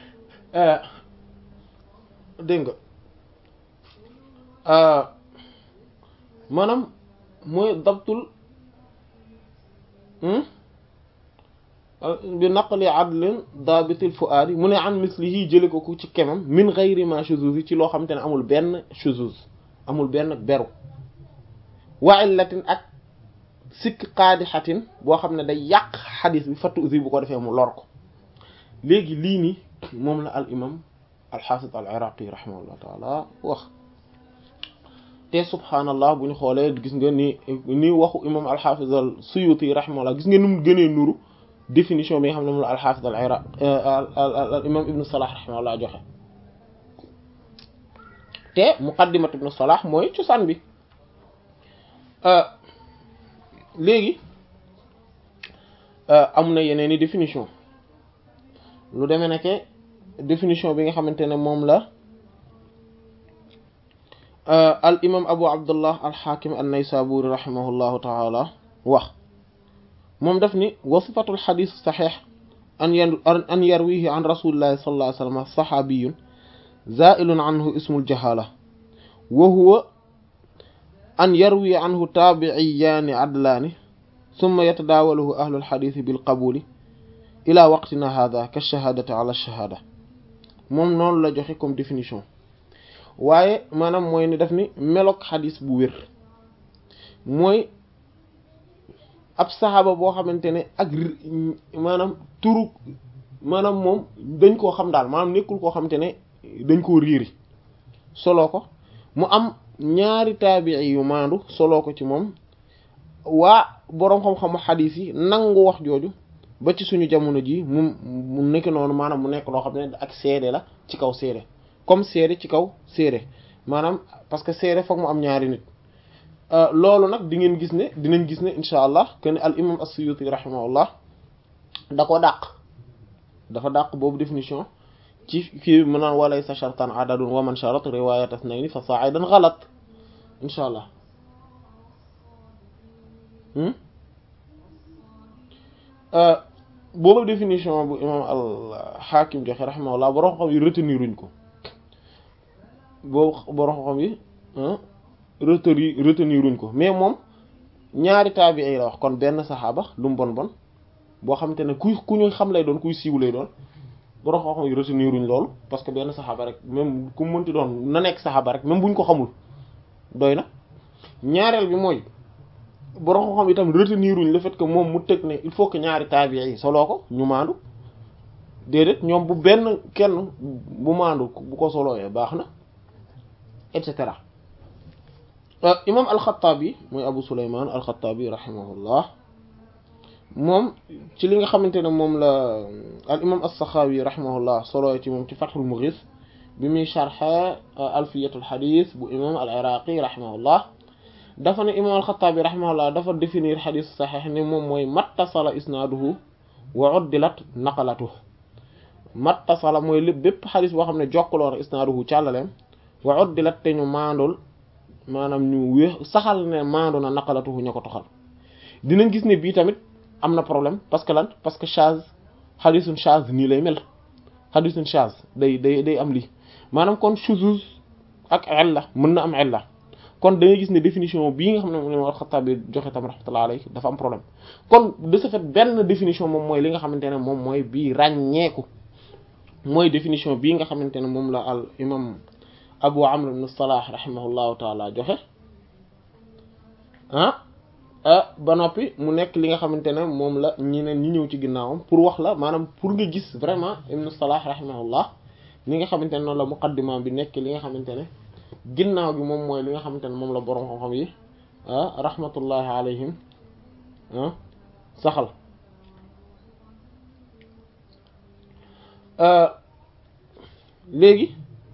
dégg nga maanaam mooy dabtul bi naqli adlin daabitil fuaadi mu ne an mislihi jële ko ku ci kemam min gayri ma shuzuz ci loo xamante ne amul benn shuzuz amul benn beru wa illatin ak sikk qaadixatin boo xam ne day yàq xadis bi fattu usi bu ko defee mu lor ko léegi lii nii moom la al imam alxaafis al iraqi rahimahullah taala wax te subhaanallah bu ñu xoolee gis nga ni ni waxu imam alxaafis al suyuti rahimahullah gis nga ni mu gënee nuru définition bi nga xam ne moom la alxaafis al iraq al imam ibnu salah rahimahullah joxe te muqaddimat ibnu salah mooy cosaan bi léegi am na yeneen i définition lu demee nekke définition bi nga xamante ne moom la al imam abu abdullah al hakim an naysaburi rahimahullahu taala wax moom daf ni wa sifatul xadis saxiix an yan an yarwihi an rasulillahi sallallahu alayhi wa sallam saxaabiyun zailun anhu ismul jahala wa huwa an yarwi anhu taabiciyaani adlaani summa yatadaawaluhu ahlul xadiisi bil qabuuli ila waqtina hada ka shahaadati ala shahaada moom noonu la joxe comme définition waaye maanaam mooy ni daf ni meloog xadis bu wér mooy ab saxaaba boo xamante ne ak maanaam turu maanaam moom dañ koo xam daal maanaam nekkul koo xamante ne dañ koo riiri soloo ko mu am ñaari taabii yu maandu soloo ko ci moom waa boroom xam-xamu xadis yi nangu wax jooju ba ci suñu jamono ji mu mu nekk noonu maanaam mu nekk loo xam ne ak seede la ci kaw seede comme seede ci kaw seede maanaam parce que seede foog mu am ñaari nit loolu nag di ngeen gis ne dinañ gis ne incha allah que ne al imam as-Suyuti rahimahullah da ko dàq dafa dàq boobu définition ci kii mu naan walay sa shartan adadun wa man sharat riwayat asnayni fa sa'idan ghalat incha allah boobu définition bu imam al-Hakim joxe rahimahullah borom xam yi retenir uñ ko boobu borom xam yi retenir retenir uñ ko mais moom ñaari taabi'i la wax kon benn saxaaba lu mu bon bon boo xamante ne kuy ku ñu xam lay doon kuy siiw lay doon borom xam yi retenir uñ loolu parce que benn saxaaba rek même ku mënti doon na nekk saxaaba rek même buñ ko xamul doy na ñaareel bi mooy borom xam itam retenir uñ le fait que moom mu tëg ne il faut que ñaari taabi'i yi soloo ko ñu maandu déedéet ñoom bu benn kenn bu maandu bu ko solooyee baax na et cetera imam al-Khattabi mooy Abu Sulayman al-Khattabi rahimahullah moom ci li nga xamante ne moom la al imam as-Sakhawi rahimahullah solooy ci moom ci Fathul Mughis bi muy sharha alfiyatul hadith bu imam al-Iraqi rahimahullah dafa ne imam al-Khattabi rahimahullah dafa définir hadith sahih ne moom mooy mattasala isnaaduhu wa uddilat naqalatuhu mattasala mooy lépp bépp hadith boo xam ne jokkaloo na isnaaduhu càllaleem wa uddilat te ñu maandul maanaam ñu wéex saxal ne maandu na naqalatuhu ña ko toxal dinañ gis ne bii tamit am na problème parce que lan parce que chaz hadithun chaz nii lay mel hadithun chaz day day day am lii maanaam kon shuzuz ak illa mën na am illa kon da ngay gis ne définition bii nga xam ne moom al-Khattabi joxe tam rahmatullahi alayhi dafa am problème kon de ce fait benn définition moom mooy li nga xamante ne moom mooy bii ràññeeku mooy définition bii nga xamante ne moom la al imam Abu Amr ibn Salah rahimahullahu taala joxe ah ba noppi mu nekk li nga xamante ne moom la ñeneen ñi ñëw ci ginnaawam pour wax la maanaam pour nga gis vraiment ibn Salah rahimahullah li nga xamante ne noonu la muqaddima bi nekk li nga xamante ne ginnaaw gi moom mooy li nga xamante ne moom la boroom xam-xam yi ah rahmatullahi alayhim ah saxal léegi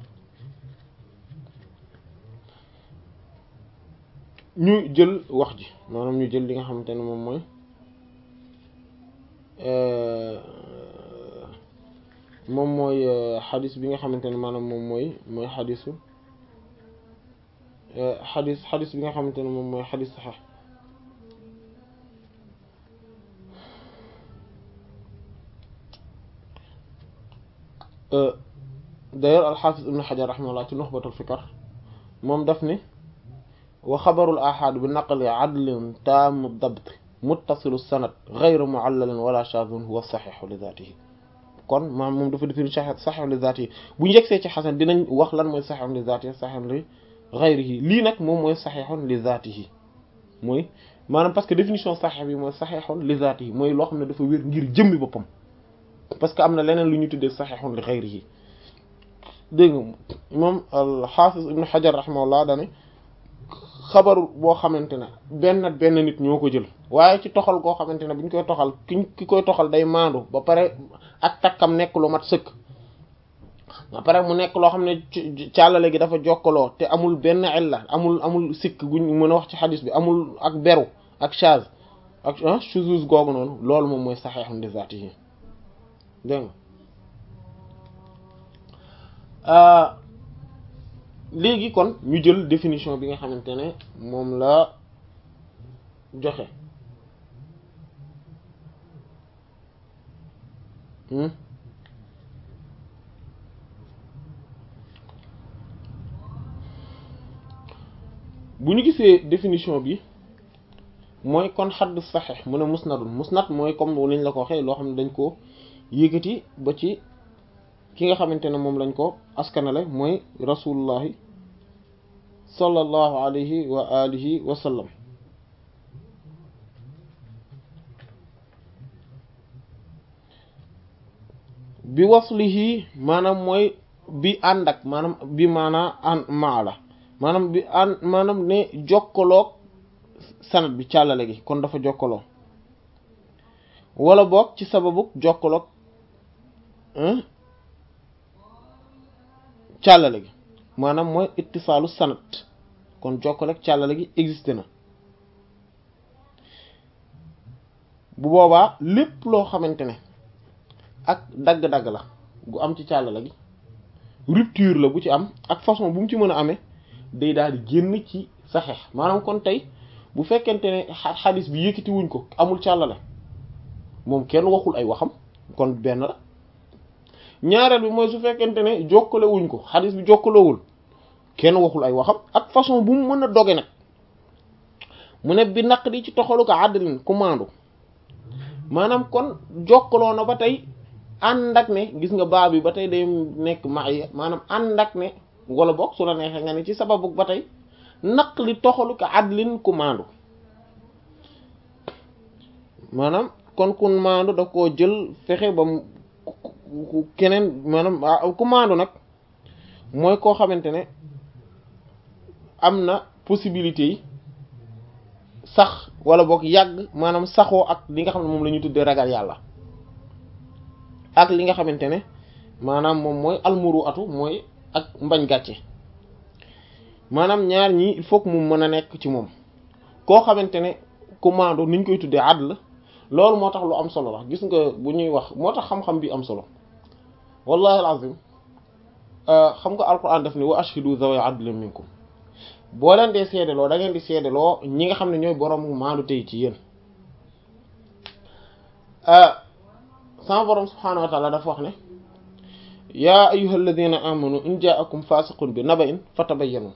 ñu jël wax ji maanaam ñu jël li nga xamante ne moom mooy moom mooy xadis bi nga xamante ne maanaam moom mooy mooy xadisu xadis xadis bi nga xamante ne moom mooy xadis saxex d'ailleurs alxaafis ibn xajar raximahullah ci nuxbatul fikar moom daf ni wa xabarul ahad bi naqli adlin taamu dabt muttasilu sanad gayru muallalin wala shadun huwa saxixu li zaatihi kon maam moom dafa defini saxixu li zaatihi bu njëgsee ci xasan dinañ wax lan mooy saxixun li zaatihi saxixun li gayrihi lii nag moom mooy saxixun li zaatihi mooy maanaam parce que définition saxix bi mooy saxixun li zaatihi mooy loo xam ne dafa wér ngir jëmmi boppam parce que am na leneen lu ñu tuddee saxixun li gayrihi dégg nga moom al-Hafiz ibn Hajar rahimahullah dane xabaru boo xamante ne benn benn nit ñoo ko jël waaye ci toxal koo xamante ne bu ñu koy toxal ki ki koy toxal day maandu ba pare ak takkam nekk lu mat sëkk ba pare mu nekk loo xam ne càllale gi dafa jokkaloo te amul benn illa amul amul sikk guñ mën a wax ci xadis bi amul ak beru ak chaz ak shuzuz googu noonu loolu moom mooy saxiixun li zaatihi dégg nga léegi kon ñu jël définition bi nga xamante ne moom la joxe bu ñu gisee définition bi mooy kon xadd saxex mu ne musnadun musnad mooy comme niñ la ko waxee loo xam ne dañ ko yëkkati ba ci ki nga xamante ne moom lañ ko askanale mooy rasulullahi sallallahu alayhi wa alihi wa sallam bi waslihi maanaam mooy bi ànd ak maanaam bi maanaa an maa la maanaam bi ànd maanaam ne jokkaloog sanad bi càllale gi kon dafa jokkaloo wala boog ci sababu jokkaloog càllale gi maanaam mooy ittisaalu sanad kon jokkale ak càllale gi existé na bu boobaa lépp loo xamante ne ak dagg-dagg la gu am ci càllale gi rupture la bu ci am ak façon bu mu ci mën a amee day daal di génn ci saxeex maanaam kon tey bu fekkente ne xadis bi yëkkati wuñ ko amul càllale moom kenn waxul ay waxam kon benn la ñaareel bi mooy su fekkente ne jokkale wuñ ko xadis bi jokkalewul kenn waxul ay waxam ak façon bu mu mën a doge nag mu ne bi naq di ci toxalu ko àddalin commande maanaam kon jokkaloo na ba tey ànd ak ne gis nga baa bi ba tey day nekk maaya maanaam ànd ak ne wala boog su la neexee nga ne ci sababu ba tey naq li toxalu ko àddalin commande maanaam kon commande da koo jël fexe ba mu keneen maanaam commande nag mooy koo xamante ne am na possibilité yi sax wala boog yàgg maanaam saxoo ak li nga xam ne moom la ñu tuddee ragal yàlla ak li nga xamante ne maanaam moom mooy almuru atu mooy ak mbañ gàcce maanaam ñaar ñii il faut que mu mën a nekk ci moom koo xamante ne commando niñ koy tuddee adl loolu moo tax lu am solo la gis nga bu ñuy wax moo tax xam-xam bi am solo wallahi alazim xam nga alquran daf ni wa ashhidu zawi adlin minkum boo leen dee seedeloo da ngeen di seedeloo ñi nga xam ne ñooy borom maandu tey ci yéen sama borom subhaanahu wa taala dafa wax ne yaa ayyuha alladina amanu in jaakum fasiqun bi naba'in fatabayyanu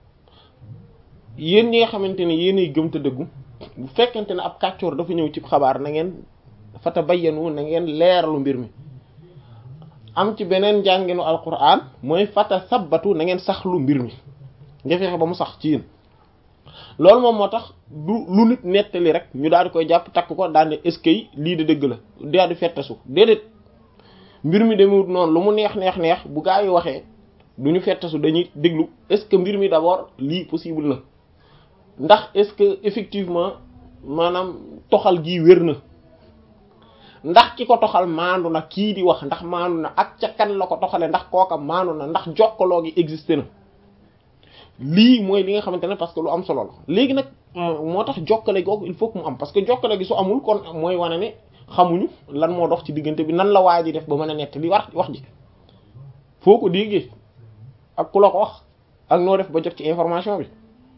yéen ñi nga xamante ne yéenay gëm te dëggu bu fekkente ne ab kàccoor dafa ñëw ci xabaar na ngeen fatabayyanu na ngeen leeralu mbir mi am ci beneen njànginu alquran mooy fata sabbatu na ngeen saxlu mbir mi nga fexe ba mu sax ci yéen loolu moom moo tax du lu nit nettali rek ñu daal di koy jàpp takk ko daal ne est-ce que lii de dëgg la daal di fettasu déedéet mbir mi demewut noonu lu mu neex neex neex bu gaa yi waxee du ñu fettasu dañuy déglu est-ce que mbir mi d'abord lii possible na ndax est-ce que effectivement maanaam toxal gii wér na ndax ki ko toxal maandu na kii di wax ndax maandu na ak ca kan la ko toxale ndax kooka maandu na ndax jokkaloo gi existé na lii mooy li nga xamante ne parce que lu am solo la léegi nag moo tax jokkale googu il faut que mu am parce que jokkale gi su amul kon mooy wane ne xamuñu lan moo dox ci diggante bi nan la waay di def ba mën a nett li war wax ji foo ko déggee ak ku la ko wax ak noo def ba jot ci information bi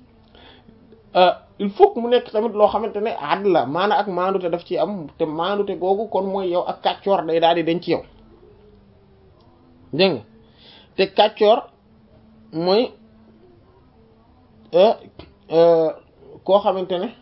il faut que mu nekk tamit loo xamante ne àdd la maana ak maandute daf ci am te maandute googu kon mooy yow ak kàccoor day daal di denc yow dégg nga te kàccoor mooy koo xamante ne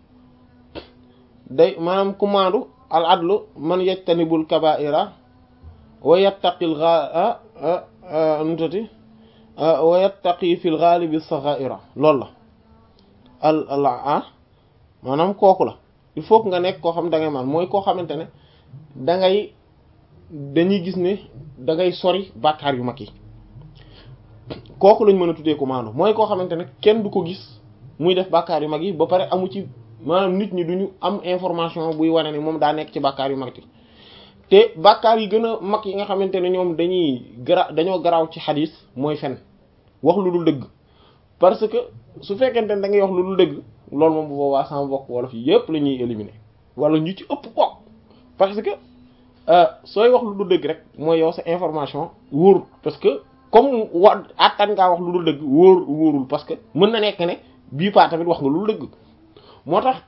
day maanaam ku maandu al adlu man yajtanibul kaba'ira wa yattaqil gha nutati wa yattaqi fil ghalibi sagha'ira loolu la al al ah maanaam kooku la il faut que nga nekk koo xam da ngay man mooy koo xamante ne da ngay dañuy gis ne da ngay sori bàkkaar yu mag yi kooku lañ mën a tuddee ko maandu mooy koo xamante ne kenn du ko gis muy def bàkkaar yu mag yi ba pare amu ci maanaam nit ñi duñu am information buy wane ni moom daa nekk ci bàkkaar yu mag yi te bàkkaar yi gën a mag yi nga xamante ne ñoom dañuy gara dañoo garaaw ci xadis mooy fen wax lu dul dëgg parce que su fekkente ne da ngay wax lu dul dëgg loolu moom bu boobaa sama bokk wala fi yépp la ñuy éliminer wala ñu ci ëpp ko parce que sooy wax lu dul dëgg rek mooy yow sa information wóorul parce que comme wa attan ngaa wax lu dul dëgg wóor wóorul parce que mën na nekk ne bii paa tamit wax nga lu dul dëgg moo tax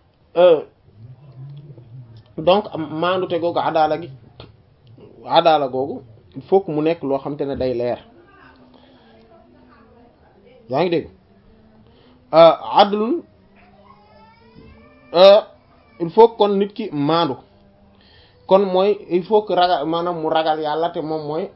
donc maandute googu adaala gi adaala googu il faut que mu nekk loo xam te ne day leer yaa ngi dégg adlun il faut kon nit ki maandu kon mooy il faut que ragal maanaam mu ragal yàlla te moom mooy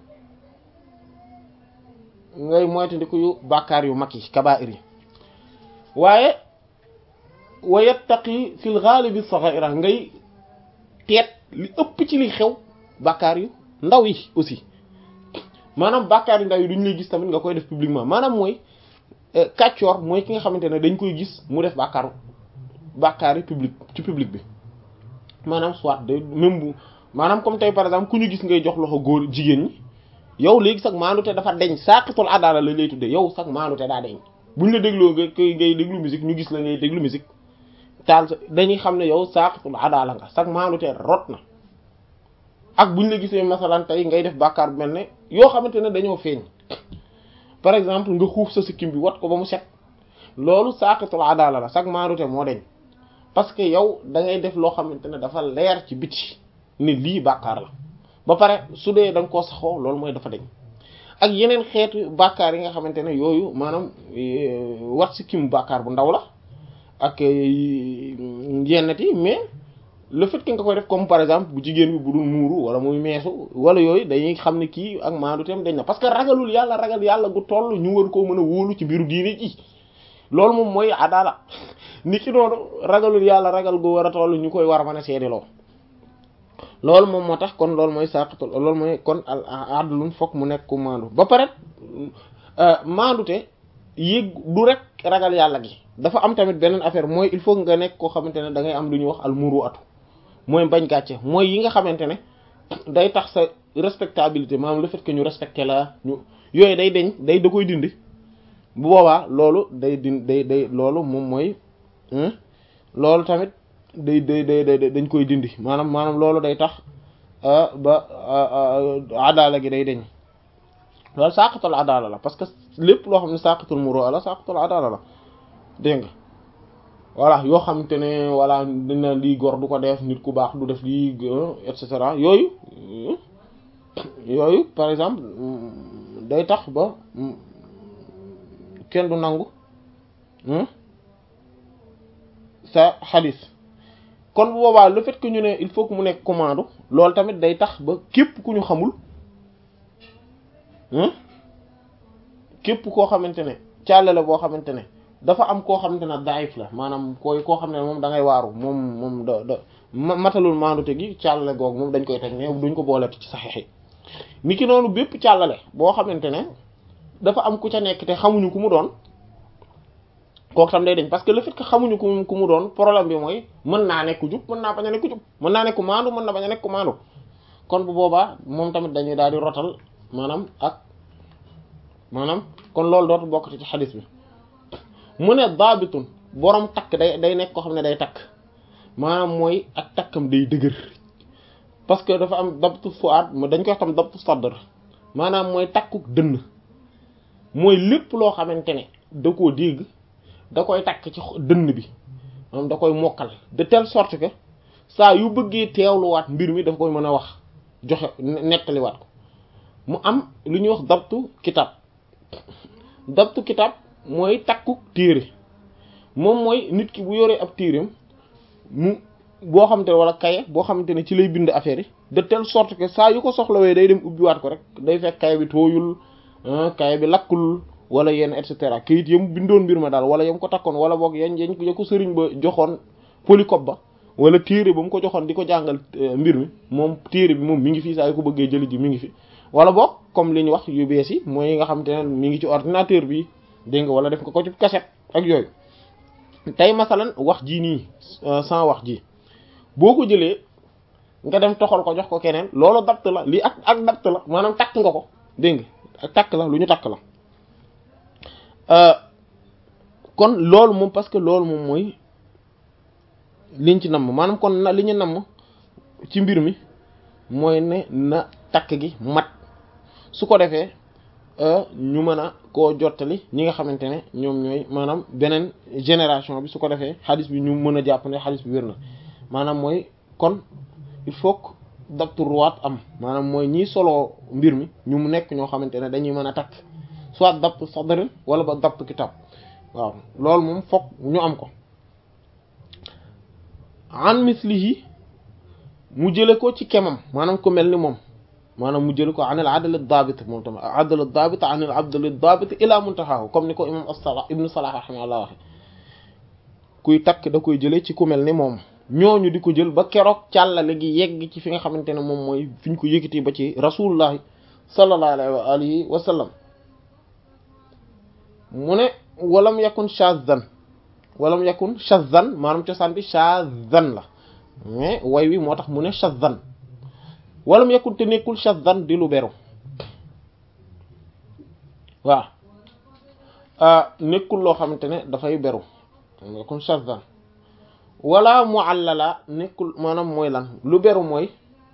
ngay moytandiku yu bàkkaar yu mag yi kabaa'ir yi waaye wa yattaqi fil ghalibi sagha'ira ngay teet li ëpp ci li xew bàkkaar yu ndaw yi aussi maanaam bàkkaar yu ndaw yi duñu lay gis tamit nga koy def publiquement maanaam mooy kàccoor mooy ki nga xamante ne dañ koy gis mu def bàkkaaru bàkkaar yi public ci public bi maanaam soit de même bu maanaam comme tey par exemple ku ñu gis ngay jox loxo góor jigéen ñi yow léegi sax maandute dafa deñ saaqitul adaala la lay tudde yow sax maandute daa deñ buñ la dégloo nga koy ngay déglu musique ñu gis la ngay déglu musique taal sa dañuy xam ne yow saaqitul adaala nga sax maandute rot na ak buñ la gisee masalan tey ngay def bàkkaar bu mel ne yoo xamante ne dañoo feeñ par exemple nga xuuf sa sikkim bi wat ko ba mu set loolu saaqitul adaala la sax maandute moo deñ parce que yow da ngay def loo xamante ne dafa leer ci biti ni lii bàkkaar la ba pare su dee da nga koo saxoo loolu mooy dafa deñ ak yeneen xeetu bàkkaar yi nga xamante ne yooyu maanaam wat si kim bàkkaar bu ndaw la ak yennat yi mais le fait que nga koy def comme par exemple bu jigéen bi bu dul muuru wala muy meesu wala yooyu dañuy xam ne kii ak maandu tam dañ na parce que ragalul yàlla ragal yàlla gu toll ñu war koo mën a wóolu ci biiru diine ji loolu moom mooy adala ni ki noonu ragalul yàlla ragal gu war a toll ñu koy war a mën a seediloo loolu moom moo tax kon loolu mooy saqatul loolu mooy kon al adlun fokk mu nekk ku maandu ba pare maandute yéeg du rek ragal yàlla gi dafa am tamit beneen affaire mooy il faut nga nekk koo xamante ne da ngay am lu ñuy wax al muru atu mooy bañ gàcce mooy yi nga xamante ne day tax sa respectabilité maanaam le fait que ñu respecté la ñu yooyu day deñ day da koy dindi bu boobaa loolu day din day day loolu moom mooy loolu tamit day day day day dañ koy dindi maanaam maanaam loolu day tax ba adala gi day deñ loolu saqatul adala la parce que lépp loo xam ne saqatul muru la saqatul adala la dégg nga voilà yoo xamante ne voilà dina lii gor du ko def nit ku baax du def lii et cetera yooyu yooyu par exemple day tax ba kenn du nangu sa xadis kon bu boobaa le fait que ñu ne il faut que mu nekk commande loolu tamit day tax ba képp ku ñu xamul képp koo xamante ne càllale boo xamante ne dafa am koo xamante ne daif la maanaam koy koo xam ne moom da ngay waaru moom moom da da matalul maandute gi càllale googu moom dañ koy teg ne duñ ko booleti ci saxeex yi ni ki noonu bépp càllale boo xamante ne dafa am ku ca nekk te xamuñu ku mu doon kooku tam day dañ parce que le fait que xamuñu ku ku mu doon problème bi mooy mën naa nekk jub mën naa bañ a nekk jub mën naa nekk maandu mën na bañ a nekk maandu kon bu boobaa moom tamit dañuy daal di rotal maanaam ak maanaam kon loolu dootu bokkati ci xadis bi mu ne daabitun borom takk day day nekk koo xam ne day takk maanaam mooy ak takkam day dëgër parce que dafa am dabtu fuaad dañ koy wax tam dabtu sadr maanaam mooy takkuk dënn mooy lépp loo xamante ne da koo dégg da koy takk ci dënn bi maanaam da koy mokkal de telle sorte que saa yu bëggee teewluwaat mbir mi dafa koy mën a wax joxe nettaliwaat ko mu am lu ñuy wax dabtu kitab dabtu kitab mooy takku téere moom mooy nit ki bu yoree ab téereem mu boo xamante ne wala kaye boo xamante ne ci lay bind affaire yi de telle sorte que saa yu ko soxlawee day dem ubbiwaat ko rek day fekk kaye bi tooyul kaye bi lakkul wala yenn et cetera kayit yam bindoon mbir ma daal wala yam ko takkoon wala boog yañ yañ ya ko sëriñ ba joxoon polycope ba wala téere ba mu ko joxoon di ko jàngal mbir mi moom téere bi moom mi ngi fi saa yu ko bëggee jëli ji mi ngi fi wala boog comme li ñu wax yu bees yi mooy yi nga xamante ne mi ngi ci ordinateur bi dégg nga wala def nga ko ci cassette ak yooyu tey masalan wax ji nii sans wax ji boo ko jëlee nga dem toxal ko jox ko keneen loolu dapt la lii ak ak dapt la maanaam takk nga ko dégg nga ak takk la lu ñu takk la kon loolu moom parce que loolu moom mooy liñ ci namm maanaam kon na li ñu namm ci mbir mi mooy ne na takk gi mat su ko defee ñu mën a koo jottali ñi nga xamante ne ñoom ñooy maanaam beneen génération bi su ko defee xadis bi ñu mën a jàpp ne xadis bi wér na maanaam mooy kon il faut que dabtu ruwaat am maanaam mooy ñiy soloo mbir mi ñu mu nekk ñoo xamante ne dañuy mën a takk soit dabtu sadrin wala ba dabtu kitab waaw loolu moom fokk ñu am ko an mislihi mu jële ko ci kemam maanaam ko mel ni moom maanaam mu jële ko anil adl ad-dabit moom tamit adl ad-dabit anil abdl ad-dabit ila muntahahu comme ni ko imam as-Salah ibnu Salah rahimahullah waxe kuy takk da koy jële ci ku mel ni moom ñooñu di ko jël ba keroog càllale gi yegg ci fi nga xamante ne moom mooy fi ñu ko yëkkati ba ci rasulullahi sallallahu alayhi wa alihi wa sallam mu ne walam yakun shazan walam yakun shazan maanaam cosaan bi shazan la mais way wi moo tax mu ne shazan walam yakun te nekkul shazan di lu beru waaw nekkul loo xamante ne dafay beru yakun shazan wala muallala nekkul maanaam mooy lan lu beru mooy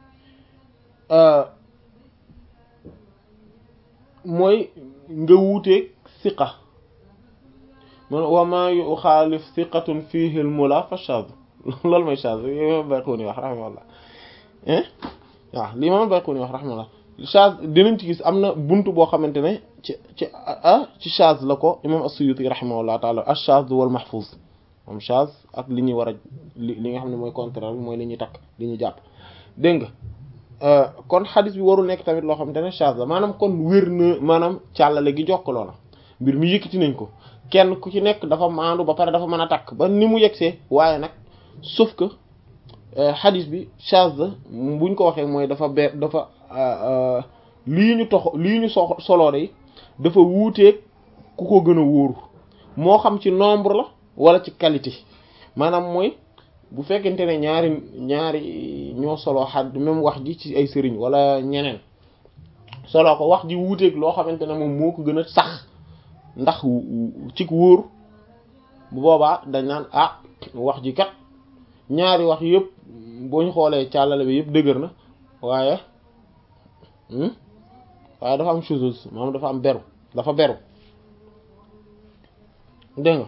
mooy nga wuuteeg siqa man wa ma yuxaalif siqatun fihi al mula fa shaz loolu mooy shaz yo bayxuuni wax raximahullah waaw li imam Bayquni wax rahmatullah chaz dinañ ci gis am na buntu boo xamante ne ci ci ah ci chaz la ko imam as-Suyuti rahimahullah taala ash-chaz wal mahfuz moom chaz ak li ñuy war a li li nga xam ne mooy contraire bi mooy li ñuy takk li ñuy jàpp dégg nga kon xadis bi warul nekk tamit loo xamante ne chaz la maanaam kon wér na maanaam càllale gi jokkaloo la mbir mi yëkkati nañ ko kenn ku ci nekk dafa maandu ba pare dafa mën a takk ba ni mu yegsee waaye nag sauf que xadis bi chaz la buñ ko waxee mooy dafa be dafa lii ñu tox lii ñu so soloo day dafa wuuteeg ku ko gën a wóoru moo xam ci nombre la wala ci qualité maanaam mooy bu fekkente ne ñaari ñaari ñoo soloo xad même wax ji ci ay sëriñ wala ñeneen soloo ko wax ji wuuteeg loo xamante ne moom moo ko gën a sax ndax ci wóor bu boobaa dañ naan ah wax ji kat ñaari wax yëpp boo ñu xoolee càllale bi yëpp dëgër na waaye waaye dafa am chose maanaam dafa am beru dafa beru dégg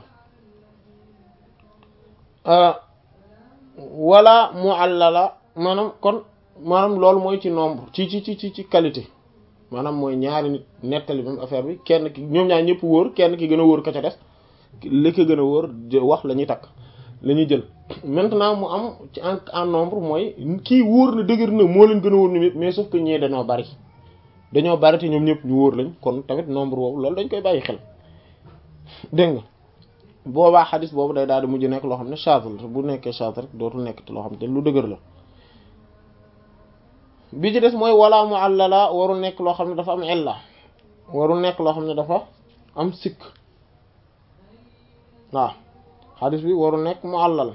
nga wala muallala maanaam kon maanaam loolu mooy ci nombre ci ci ci ci qualité maanaam mooy ñaari nit nettali même affaire bi kenn ki ñoom ñaar ñëpp wóor kenn ki gën a wóor ka ca des li ko gën a wóor wax la ñuy takk la ñuy jël maintenant mu am ci en en nombre mooy kii wóor na dëgër na moo leen gën a wóor ñoom yëpp mais sauf que ñee dañoo bari dañoo bari te ñoom ñëpp ñu wóor lañ kon tamit nombre boobu loolu dañ koy bàyyi xel dégg nga boobaa xadis boobu day daal di mujj nekk loo xam ne chaz la bu nekkee chaz rek dootul nekk te loo xam te lu dëgër la bi ci des mooy wala mu àllala warul nekk loo xam ne dafa am illa warul nekk loo xam ne dafa am sikk waaw xadis bi warul nekk mu àllal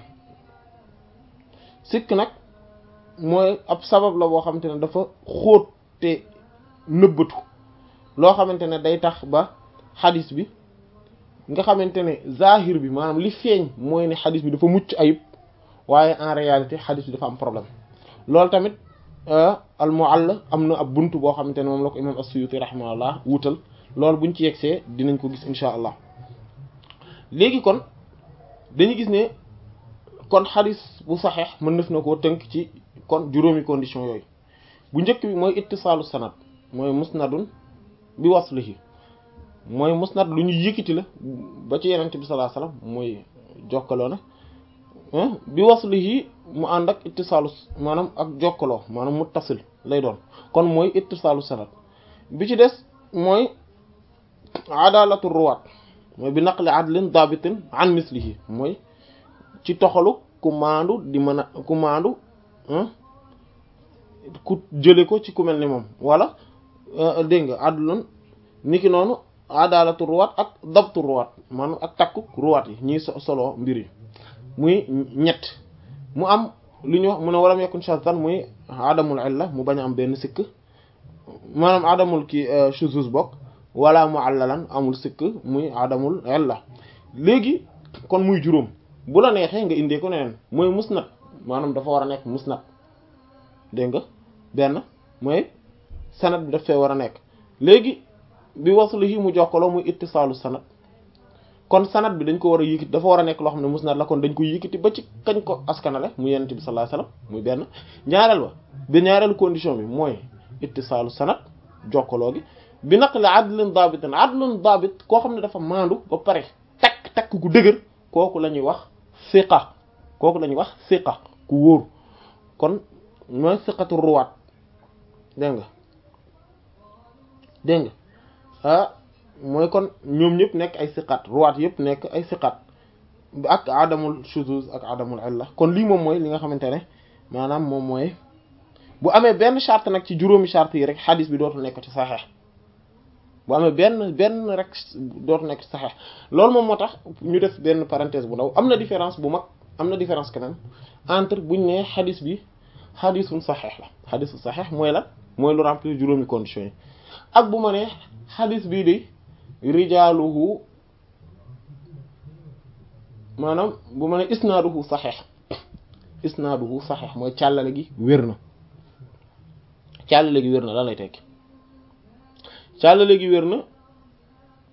sikk nag mooy ab sabab la boo xamante ne dafa xóot te nëbbatu loo xamante ne day tax ba xadis bi nga xamante ne zahir bi maanaam li feeñ mooy ne xadis bi dafa mucc ayib waaye en réalité xadis bi dafa am problème loolu tamit al mu'alla am na ab buntu boo xamante ne moom la ko imam as-Suyuti rahimahullah wutal loolu buñ ci yegsee dinañ ko gis insha allah léegi kon dañu gis ne kon xadis bu saxeex mën naf na koo tënk ci kon juróomi condition yooyu bu njëkk bi mooy ittisaalu sanad mooy musnadun bi waslihi mooy musnad lu ñu yëkkati la ba ci yenente bi sallallahu alayhi wasallam mooy jokkaloo na bi waslihi mu ànd ak ittisaalu maanaam ak jokkaloo maanaam muttasil lay doon kon mooy ittisaalu sanad bi ci des mooy adalatu ruwaat mooy bi naqli adlin dabitin an mislihi mooy ci toxalu ku maandu di mën a ku maandu ku jële ko ci ku mel ni moom wala dégg nga adlun niki noonu adalatu ruwaat ak dabtu ruwaat maanaam ak takku ruwaat yi ñiy solo mbir yi muy ñett mu am lu ñu wax mu ne walam yakun shazan muy adamul illa mu bañ a am benn sikk maanaam adamul ki shuzuz bokk wala muallalan amul sikk muy adamul illa léegi kon muy juróom bu la neexee nga indee ko neneen mooy musnad maanaam dafa war a nekk musnad dégg nga benn mooy sanad bi daf fee war a nekk léegi bi wasluhi mu jokkaloo muy ittisaalu sanad kon sanad bi dañ ko war a yëkkati dafa war a nekk loo xam ne musnad la kon dañ ko yëkkati ba ci kañ ko askanale mu yonent bi sallallahu alayhi wasallam muy benn ñaareel ba ba ñaareelu condition bi mooy ittisaalu sanad jokkaloo gi bi naqli adlin dabitin adlun dabit koo xam ne dafa maandu ba pare takk takk ku dëgër kooku la ñuy wax siqa kooku la ñuy wax siqa ku wóor kon mooy siqatu ruwaat dégg nga dégg nga ah mooy kon ñoom ñëpp nekk ay siqaat ruwaat yëpp nekk ay siqaat ak adamul shuzuz ak adamul illa kon lii moom mooy li nga xamante ne maanaam moom mooy bu amee benn charte nag ci juróomi charte yi rek xadis bi dootul nekk ci saxeex bu amee benn benn rek dootul nekk ci saxeex loolu moom moo tax ñu def benn parenthèse bu ndaw am na différence bu mag am na différence quand même entre buñ ne xadis bi xadisun saxeex la xadisu saxeex mooy la mooy lu remplir juróomi conditions yi ak bu ma ne xadis bii de rijaaluhu maanaam bu ma ne isnaaduhu saxeex isnaaduhu saxeex mooy càllale gi wér na càllale gi wér na lan lay tekki càllale gi wér na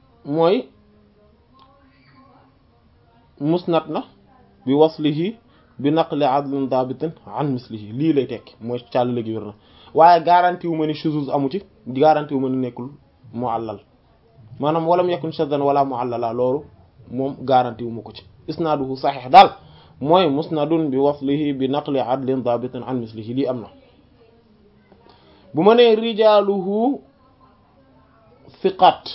mooy musnad na bi waslihi bi naqli adlin dabitin an mislihi lii lay tekki mooy càll léegi wér na waaye garanti wu ma ni shuzuz amu ci garanti wu ma ni nekkul mu'allal maanaam walam yakun shaddan wala mu'allala loolu moom garanti wu ma ko ci isnaaduhu saxiix daal mooy musnadun bi waslihi bi naqli adlin dabitin an mislihi lii am na bu ma nee rijaaluhu siqaat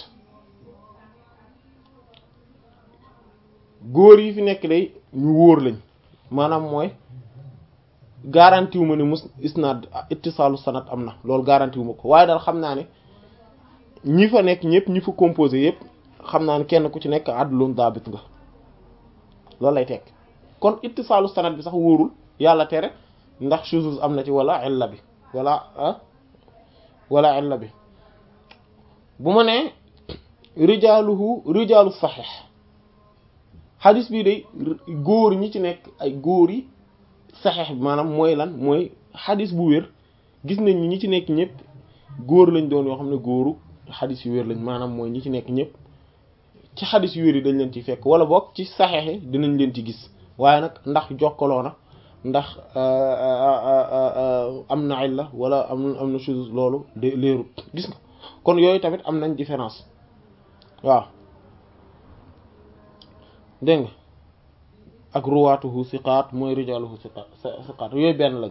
góor yi fi nekk day ñu wóor lañ maanaam mooy garanti wu ma ne mus isnaad ittisaalu sanad am na loolu garanti wu ma ko waaye daal xam naa ne ñi fa nekk ñëpp ñi fa composé yëpp xam naa ne kenn ku ci nekk adlun daabit nga loolu lay tekk kon ittisaalu sanad bi sax wóorul yàlla tere ndax shuzuz am na ci wala illa bi wala ah wala illa bi bu ma nee rijaaluhu rijaalu saxiix xadis bii day góor ñi ci nekk ay góor yi saxeex bi maanaam mooy lan mooy xadis bu wér gis nañ ñi ci nekk ñëpp góor lañ doon yoo xam ne góoru xadis yu wér lañ maanaam mooy ñi ci nekk ñëpp ci xadis yu wér yi dañ leen ci fekk wala boog ci saxeex yi dinañ leen ci gis waaye nag ndax jokkaloo na ndax am na illa wala am am na chose loolu de leerut gis nga kon yooyu tamit am nañ différence waaw dégg nga ak ruwaatuhu siqaat mooy rijaaluhu siqaat siqaat yooyu benn lañ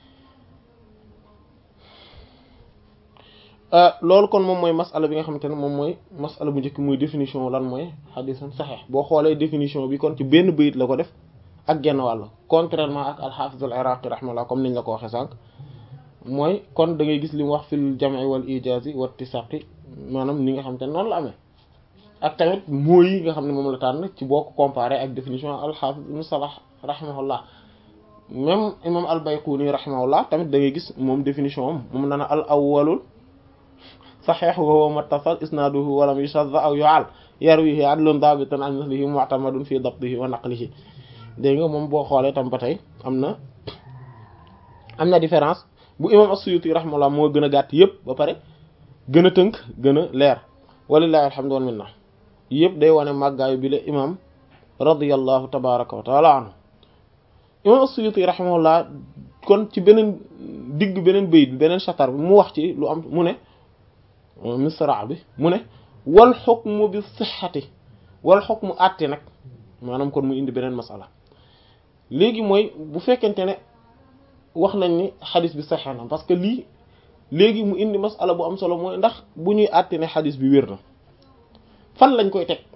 loolu kon moom mooy masala bi nga xamante ne moom mooy masala bu njëkk muy définition lan mooy xadisan saxeex boo xoolee définition bi kon ci benn bayit la ko def ak genn wàll contrairement ak alxaafis al iraqi rahmallah comme niñ la ko waxee sànq mooy kon da ngay gis li mu wax fil jam'i wal ijaazi wa ittisaqi maanaam ni nga xamante ne noonu la amee ak tamit mooy yi nga xam ne moom la tànn ci boo ko comparé ak définition al-Hafiz ibn Salah rahimahullah même imam al-Bayquni rahimahullah tamit da ngay gis moom définition am moom nana al awwalul sahih wa huwa muttasal isnaduhu wa lam yushadh aw yu'al yarwihi adlun dabitun an mislihi mu'tamadun fi dabtihi wa naqlihi dégg nga moom boo xoolee tam ba tey am na am na différence bu imam as-Suyuti rahimahullah moo gën a gàtt yëpp ba pare gën a tënk gën a leer walillahi alhamdu wal minna yëpp day wane màggaayu bi la imam radiyallahu tabaraka wa taala anhu imam as-Suyuti rahimahullah kon ci beneen digg beneen bayit bi beneen chatar bi mu wax ci lu am mu ne misra bi mu ne wal xukmu bi sixati wal xukmu àtte nag maanaam kon mu indi beneen masala léegi mooy bu fekkente ne wax nañ ni xadis bi saxee na parce que lii léegi mu indi masala bu am solo mooy ndax bu ñuy àtte ne xadis bi wér na fan lañ koy teg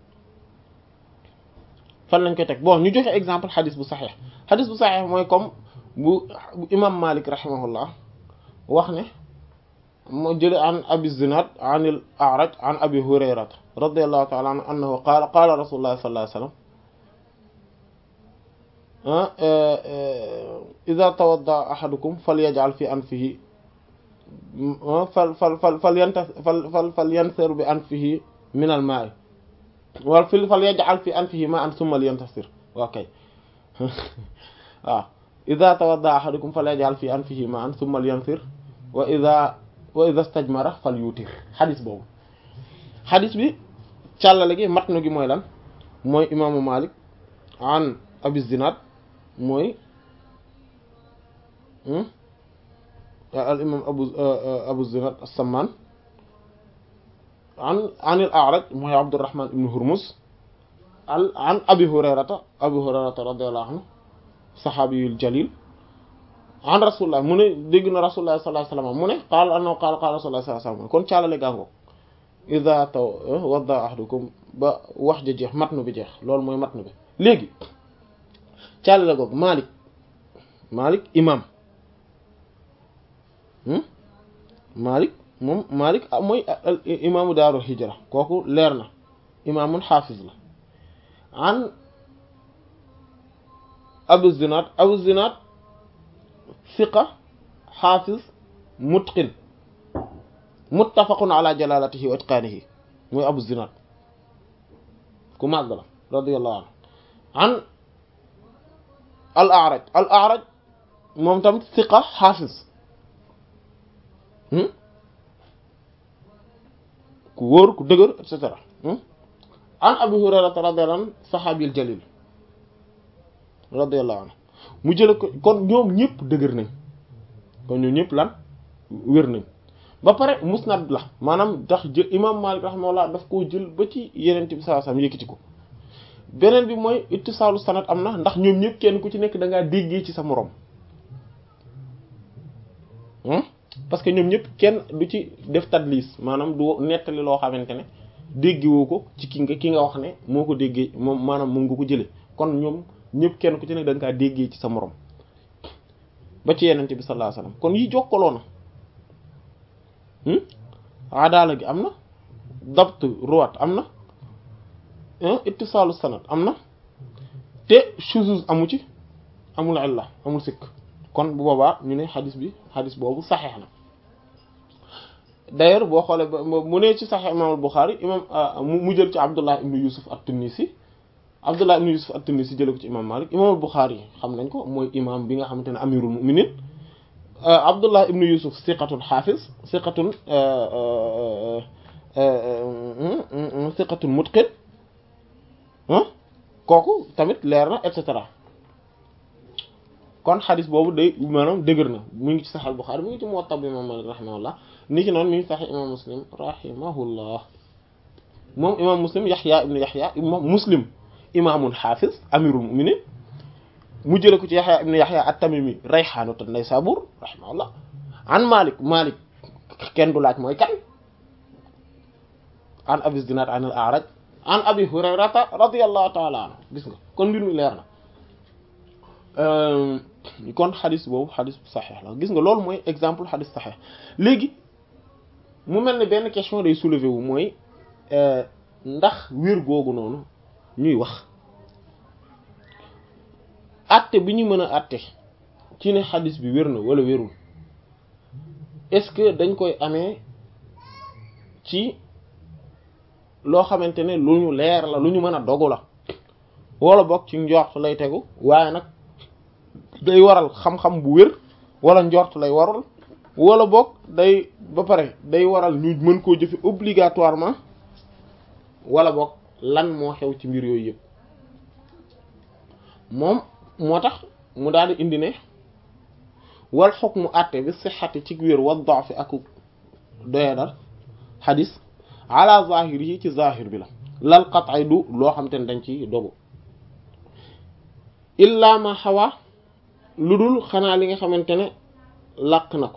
fan lañ koy teg bon ñu joxe exemple xadis bu saxeex xadis bu saxeex mooy comme bu bu imam malik rahimahullah wax ne moo jële an abi zinad an al a'raj an abi hurayrata radiyallahu ta'ala anhu annahu qaala qaala rasulullah sallallahu alayhi wasallam idha tawadda ahadukum falyaj'al fi anfihi fal fal fal fal yanta fal fal fal yansir bi anfihi min al ma'i wal fil fal yaj'al fi anfihi ma'an thumma liyantasir okay waaw idha tawadda ahadukum falyaj'al fi anfihi ma'an thumma liyansir wa idha wa idha istajmara falyutir xadis boobu xadis bi càllale gi matnu gi mooy lan mooy imaamu Malik an Abi Zinad mooy al imam abu abu zinad as-samman an an al a'raj mooy abdurrahman ibn hurmuz al an abi hurayrata abi hurayrata radiyallahu anhu sahabiyul jalil an rasulullah mu ne dégg na rasulullah sallallahu alayhi wasallam mu ne qaala annahu qaala qaala rasulullah sallallahu alayhi wasallam kon caalale gàngo idha taw wadda ahadukum ba wax ja jeex matnu bi jeex loolu mooy matnu bi léegi caalale googu Malik Malik imam Malik moom Malik mooy imaamu daarul hijra kooku leer na imaamun xaafiz la an Abu Zinad Abu Zinad siqa xaafiz mutqin muttafaqun ala jalalatihi wa itqaanihi mooy Abu Zinad ku màgg la radiyallahu anhu an al A'raj al A'raj moom tamit siqa xaafiz ku wóor ku dëgër et cetera an Abi Hurayrata radiyallahu anhu saxaabil jalil radiyallahu anhu mu jële ko kon ñoom ñëpp dëgër nañ kon ñoom ñëpp lan wér nañ ba pare musnad la maanaam tax jël imam Malik rahimahullah daf koo jël ba ci yeneen bi sallallahu alayhi wasallam yëkkati ko beneen bi mooy ittisaalu sanad am na ndax ñoom ñëpp kenn ku ci nekk da ngaa déggee ci sa morom parce que ñoom ñëpp kenn du ci def tadlis maanaam du nettali loo xamante ne déggewoo ko ci ki nga ki nga wax ne moo ko déggee moom maanaam moom nga ko jëlee kon ñoom ñëpp kenn ku ci nekk da nga kaa déggee ci sa morom ba ci yenente bi sallallahu alayhi wasallam kon yi jokkaloo na adaala gi am na dabt ruwat am na ittisaalu sanad am na te shuzuz amu ci amul illa amul sikk kon bu boobaa ñu ne xadis bi xadis boobu saxeex na d'ailleurs boo xoolee ba mu ne ci saxeex imam al-Bukhari imam mu jël ci Abdullah ibn Yusuf at-Tunisi Abdullah ibn Yusuf at-Tunisi jële ko ci imam Malik imam al-Bukhari xam nañ ko mooy imam bi nga xamante ne amirul mu'minin Abdullah ibn Yusuf siqatun xaafis siqatun siqatun mutqin kooku tamit leer na et cetera kon xadis boobu day maanaam dëgër na mu ngi ci Sahih al-Bukhari mu ngi ci Muwatta bi imam Malik rahimahullah ni ki noonu mi ngi Sahih imam Muslim rahimahullah moom imam Muslim Yahya ibn Yahya imam Muslim imaamul xaafis amirul mu'minin mu jële ko ci Yahya ibn Yahya at-Tamimi Rayhanatu Naysabur rahimahullah an Malik Malik kenn du laaj mooy kan an Abi Zinad an al-A'raj an Abi Hurayrata radiyallahu ta'ala anhu gis nga kon mbir mi leer na kon xadis boobu xadis saxeex la gis nga loolu mooy exemple xadis saxeex léegi mu mel ne benn question day soulever wu mooy ndax wér googu noonu ñuy wax atte bi ñu mën a atte ci ne xadis bi wér na wala wérul est-ce que dañ koy amee ci loo xamante ne lu ñu leer la lu ñu mën a dogu la wala boog ci njort lay tegu waaye nag day waral xam-xam bu wér wala njort lay waral wala boog day ba pare day waral ñu mën koo jëfe obligatoirement wala boog lan moo xew ci mbir yooyu yëpp moom moo tax mu daal di indi ne wal hukmu àtte bi sixati ci wér wa da'fi ak doyadal xadis ala zahiri yi ci zahir bi la lal qat'i du loo xam te ne dañ ci dogu illa ma xawa lu dul xanaa li nga xamante ne làq na ko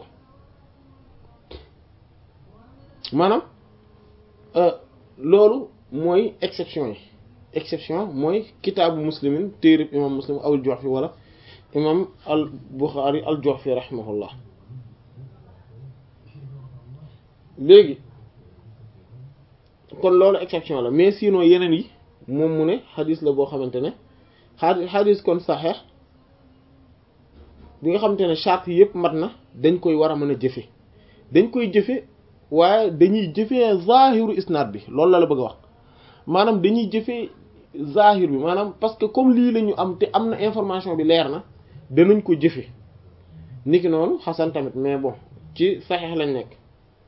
maanaam loolu mooy exception yi exception mooy kitaabu muslimin téerib imam muslim awul Ju'fi wala imam al Bukhari al Ju'fi rahimahullah léegi kon loolu exception la mais sinon yeneen yi moom mu ne xadis la boo xamante ne xadis xadis kon saxeex bi nga xamante ne charte yëpp mat na dañ koy war a mën a jëfe dañ koy jëfe waaye dañuy jëfee zahiru isnaad bi loolu la la bëgg a wax maanaam dañuy jëfee zahir bi maanaam parce que comme lii la ñu am te am na information bi leer na danañ ko jëfe niki noonu xasan tamit mais bon ci saxeex lañ nekk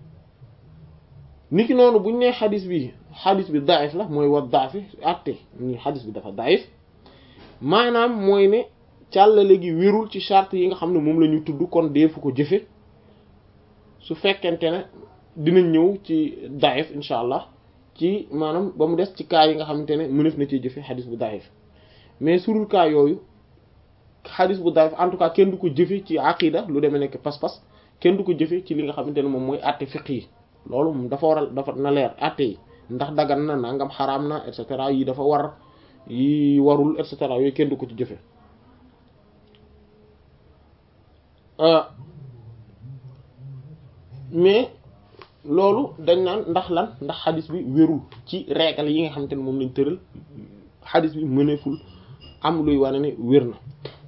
niki noonu buñ nee xadis bi xadis bi daif la mooy wa daafi atte ñi xadis bi dafa daif maanaam mooy ne càllale gi wérul ci charte yi nga xam ne moom la ñu tudd kon deefu ko jëfe su fekkente ne dinañ ñëw ci daif incha allah ci maanaam ba mu des ci cas yi nga xamante ne mënef na ci jëfe xadis bu daif mais surul cas yooyu xadis bu daif en tout cas kenn du ko jëfe ci aqida lu demee nekk pas-pas kenn du ko jëfe ci li nga xamante ne moom mooy atte fiq yi loolu moom dafa waral dafa na leer atte yi ndax dagan na nangam xaraam na et cetera yi dafa war yi warul et cetera yooyu kenn du ko ci jëfe mais loolu dañ naan ndax lan ndax xadis bi wérul ci règle yi nga xamante ne moom lañ tëral xadis bi mëneeful am luy wane ne wér na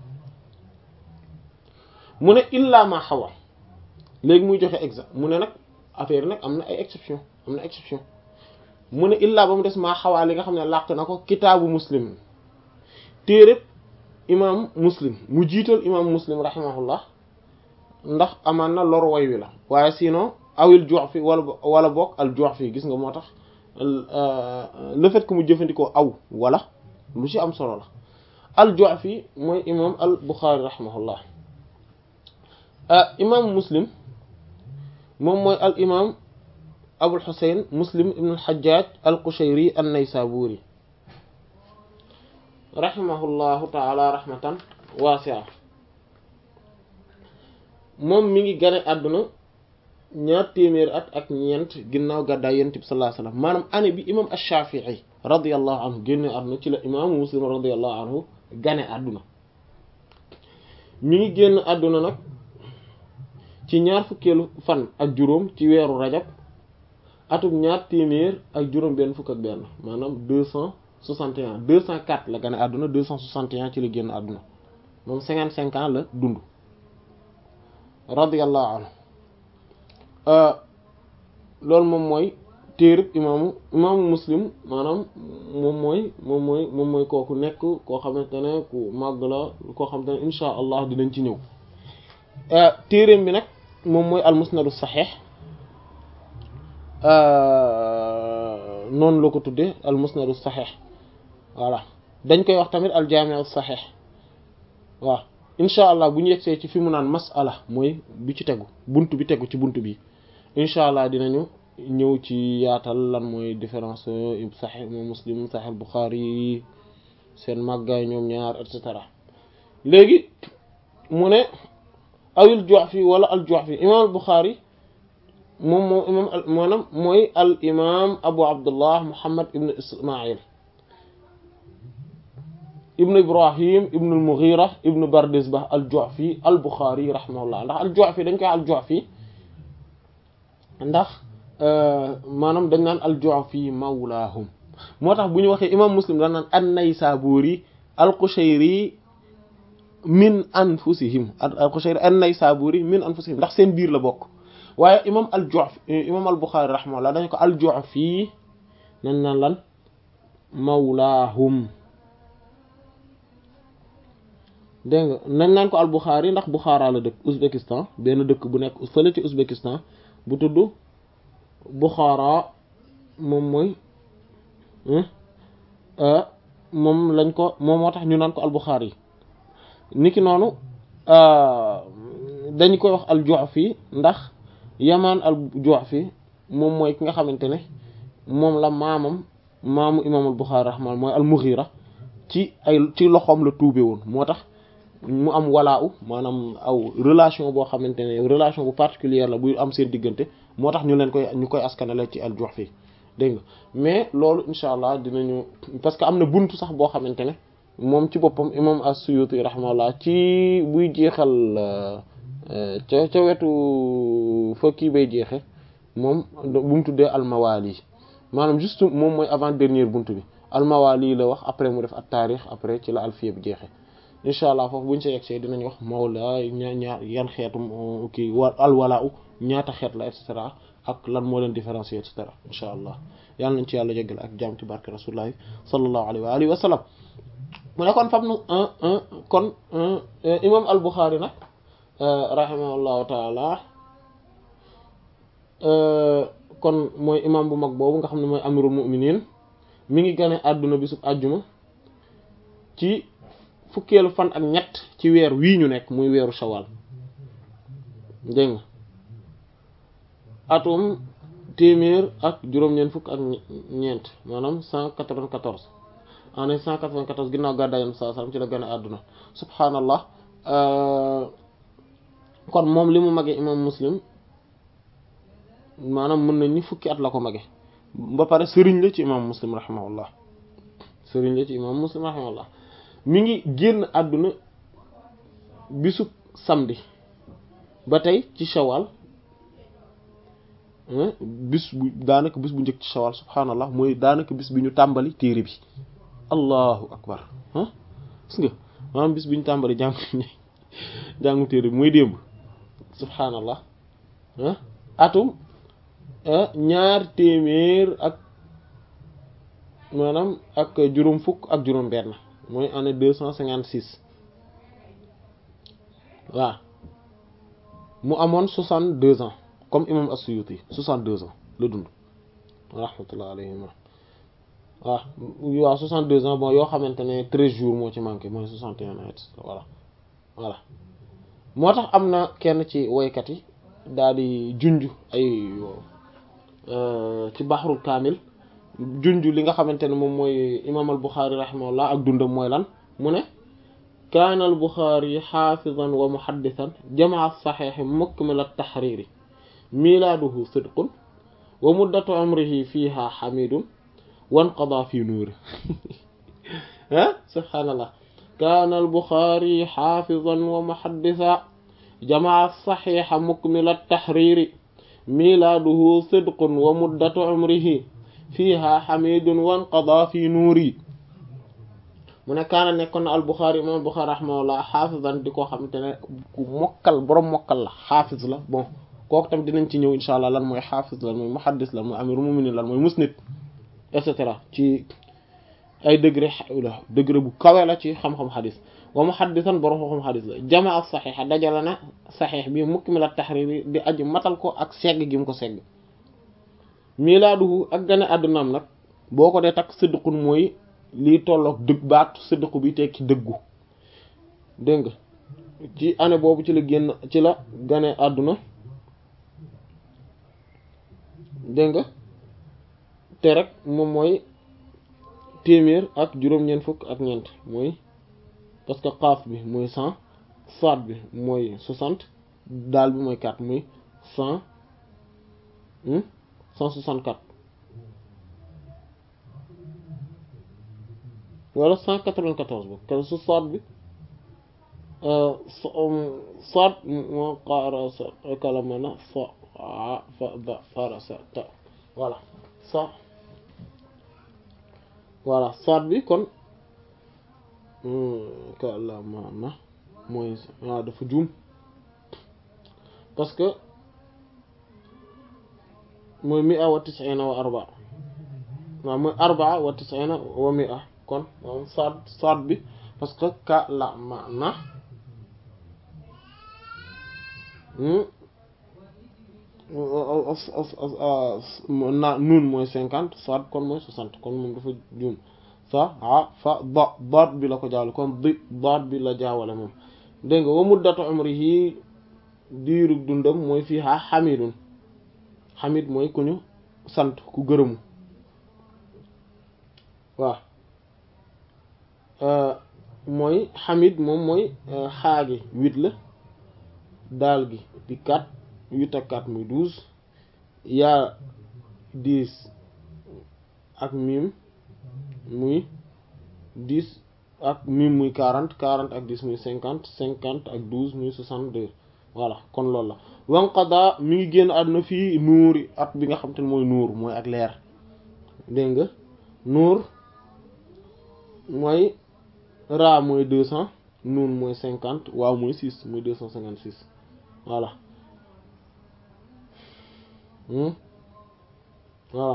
mu ne illa ma xawa léegi muy joxe exemple mu ne nag affaire nag am na ay exception am na exception mu ne illa ba mu des maa xawaa li nga xam ne làq na ko kitaabu muslim téeréb imam muslim mu jiital imam muslim rahimahullah ndax amaan na lor way wi la waaye sinon awil Ju'fi wala wala bokk al Ju'fi gis nga moo tax le fait que mu jëfandikoo aw wala lu ci am solo la al-Ju'fi mooy imam al-Bukhari rahimahullah imam Muslim moom mooy al imam Abul Husayn Muslim ibn al-Hajjaj al-Qushayri an-Naysaburi rahimahullahu ta'ala rahmatan wasi'a moom mi ngi gane àdduna ñaar téeméeri at ak ñeent ginnaaw gàddaay yonent bi sallallahu alayhi wasallam maanaam année bi imam ash-Shafi'i radiyallahu anhu génne àdduna ci la imaamu Muslim radiyallahu anhu gane àdduna mi ngi génn àdduna nag ci ñaar fukkeelu fan ak juróom ci weeru rajab atum ñaar téeméer ak juróom benn fukk ak benn maanaam deux cent soixante et un deux cent quatre la gane àdduna deux cent soixante et un ci la génn àdduna moom cinquante cinq ans la dund radiyallahu anhu loolu moom mooy téereb imaamu imaamu muslim maanaam moom mooy moom mooy moom mooy kooku nekk koo xamante ne ku màgg la koo xamante ne insha allah dinañ ci ñëw téereem bi nag moom mooy al musnadu saxiix noonu la ko tuddee al musnadu saxiix voilà dañ koy wax tamit al jaami'u saxiix waaw insha allah bu ñu yegsee ci fi mu naan masala mooy bi ci tegu bunt bi tegu ci bunt bi incha allah dinañu ñëw ci yaatal lan mooy différence saxiix moom muslim saxiix buxaari seen màggaay ñoom ñaar et cetera léegi mu ne awil Ju'fi wala al Ju'fi imaam al buxaari moom moom imaam maanaam mooy al imaam abu abdullah muhammad ibn ismail ibn ibrahim ibn al mughira ibn bardisbah al Ju'fi al buxaari rahimahullah ndax al Ju'fi dañ koy al Ju'fi ndax maanaam dañ naan al-Ju'fi mawlaahum moo tax bu ñu waxee imam Muslim dañ naan an-Naysaburi al-Qushayri min anfusihim al-Qushayri an-Naysaburi min anfusihim ndax seen biir la bokk waaye imam al-Ju'fi imam al-Bukhari rahimahullah dañ ko al-Ju'fi nañ naan lan mawlaahum dégg nga nañ naan ko al-Bukhari ndax Bukhara la dëkk Ouzbékistan benn dëkk bu nekk fële ci Ouzbékistan bu tudd Bukhara moom mooy moom lañ ko moom moo tax ñu naan ko al-Bukhari yi niki noonu dañ koy wax al-Ju'fi ndax Yaman al-Ju'fi moom mooy ki nga xamante ne moom la maamam maamu imaam al-Bukhari rahmaan mooy al-Mughira ci ay ci loxoom la tuube woon moo tax mu am walaaw maanaam aw relation boo xamante ne relation bu particulière la buy am seen diggante moo tax ñu leen koy ñu koy askanale ci al-Ju'fi dégg nga mais loolu incha allah dinañu parce que am na buntu sax boo xamante ne moom ci boppam imam as-Suyuti rahimahullah ci buy jeexal ca ca wetu fa kii bay jeexe moom bu mu tuddee al-Mawali maanaam juste moom mooy avant dernière buntu bi al-Mawali la wax après mu def at-Taarix après ci la alfiya bi jeexe incha allah foofu bu ñu sa yegsee dinañ wax mawla ñaa ñaar yan xeetu kii wa alwala u ñaata xeet la et cetera ak lan moo leen différencier et cetera incha allah yàlla nañ ci yàlla jégal ak jaam ci barke rasulullahi sallallahu alayhi wa alihi wa sallam mu ne kon fam nu kon imam al Bukhari nag rahimahullahu taala kon mooy imam bu mag boobu nga xam ne mooy amirul mu'minin mi ngi gane àdduna bisub àjjuma ci fukkeelu fan ak ñett ci weer wii ñu nekk muy weeru shawal dégg nga atum téeméer ak juróom-ñeent fukk ak ñeent maanaam cent quatre-vingt-quatorze année cent quatre-vingt-quatorze ginnaaw gàddaay Yonent sallallahu alayhi wasallam ci la gën a àdduna subhaanallah kon moom li mu magee imam muslim maanaam mën nañ ni fukki at la ko magee ba pare sëriñ la ci imam muslim rahimahullah sëriñ la ci imam muslim rahimahullah mi ngi génn àdduna bisub samedi ba tey ci shawal bis bu daanaka bis bu njëkk ci shawal subhaanallah mooy daanaka bis bi ñu tàmbali téere bi allahu akbar ah gis nga maanaam bis bi ñu tàmbali jàng jàngu téere bi mooy démb subhaanallah ah atum ñaar téeméer ak maanaam ak juróom fukk ak juróom benn mooy année deux cent cinquante six waaw mu amoon soixante deux ans comme imam as-Suyuti soixante deux ans la dund rahmatullah alayhima waaw waaw 62 ans bon yoo xamante ne 13 jours moo ci manqué mooy 61 ans et voilà voilà moo tax am na kenn ci woykat yi daal di junj ay ci baxrul kaamil junj li nga xamante ne moom mooy imaam al Buxaari rahimahullah ak dundam mooy lan mu ne kaana al Buxaari xaafizan wa muhaddisan jamaa saxiixi mukmila taxriiri milaaduhu sidqun wa muddatu umrihi fiiha xamidun wanqada fi nuuri ah subhaanallah kaana al Buxaari xaafizan wa muhaddisa jamaa saxiixa mukmila taxriiri milaaduhu sidqun wa muddatu umrihi fiiha xamidun wanqada fi nuuri mu ne kaana nekkoon na al Buxaari imaam Buxaari rahimahullah xaafizan di ko xamante ne ku mokkal boroom mokkal la xaafiz la bon kooku tam dinañ ci ñëw insha allah lan mooy xaafiz lan mooy muhaddis lan mooy amirul mu'minin lan mooy musnid et cetera ci ay degré la degré bu kawe la ci xam-xam xadis wa muhaddisan boroom xam-xam xadis la jamaa saxiixa dajale na saxiix bi mukmila taxriir di aji matal ko ak segg gi mu ko segg milaaduhu ak gane àddunaam nag boo ko dee takk sidqun mooy lii tolloog dëgg baatu sidqu bi tekki dëggu dégg nga ci année boobu ci la génn ci la gane àdduna dégg nga te rek moom mooy téeméer ak juróom-ñeent fukk ak ñeent mooy parce que xaaf bi mooy cent saat bi mooy soixante daal bi mooy quatre muy cent cent soixante quatre wala cent quatre-vingt-quatorze ba ke su saat bi saat moo qaara sa kalamana fa a fa ba fara sa ta voilà sa voilà saat bi kon kalamana mooy waaw dafa juum parce que mooy mi a wa tisina wa arba waaw mooy arbaa wa tisina wa mi a kon moom saat saat bi parce que kalamana na nuun mooy cinquante saat kon mooy soixante kon moom dafa juum sa a fa da daat bi la ko jaawale kon di daat bi la jaawale moom dégg nga wa muddatu umrihi diiru dundam mooy fii ha xamidun xamid mooy ku ñu sant ku gërëmu waaw mooy xamid moom mooy xaagi huit la daal gi di quatre huit ak quatre muy douze yaa dix ak mim muy dix ak mim muy quarante quarante ak dix muy cinquante cinquante ak douze muy soixante deux voilà kon loolu la wanqada mi ngi génn àdduna fii nuuri at bi nga xam te ne mooy nuur mooy ak leer dégg nga nuur mooy raa mooy deux cent nuun mooy cinquante waaw mooy six mooy deux cent cinquante six voilà voilà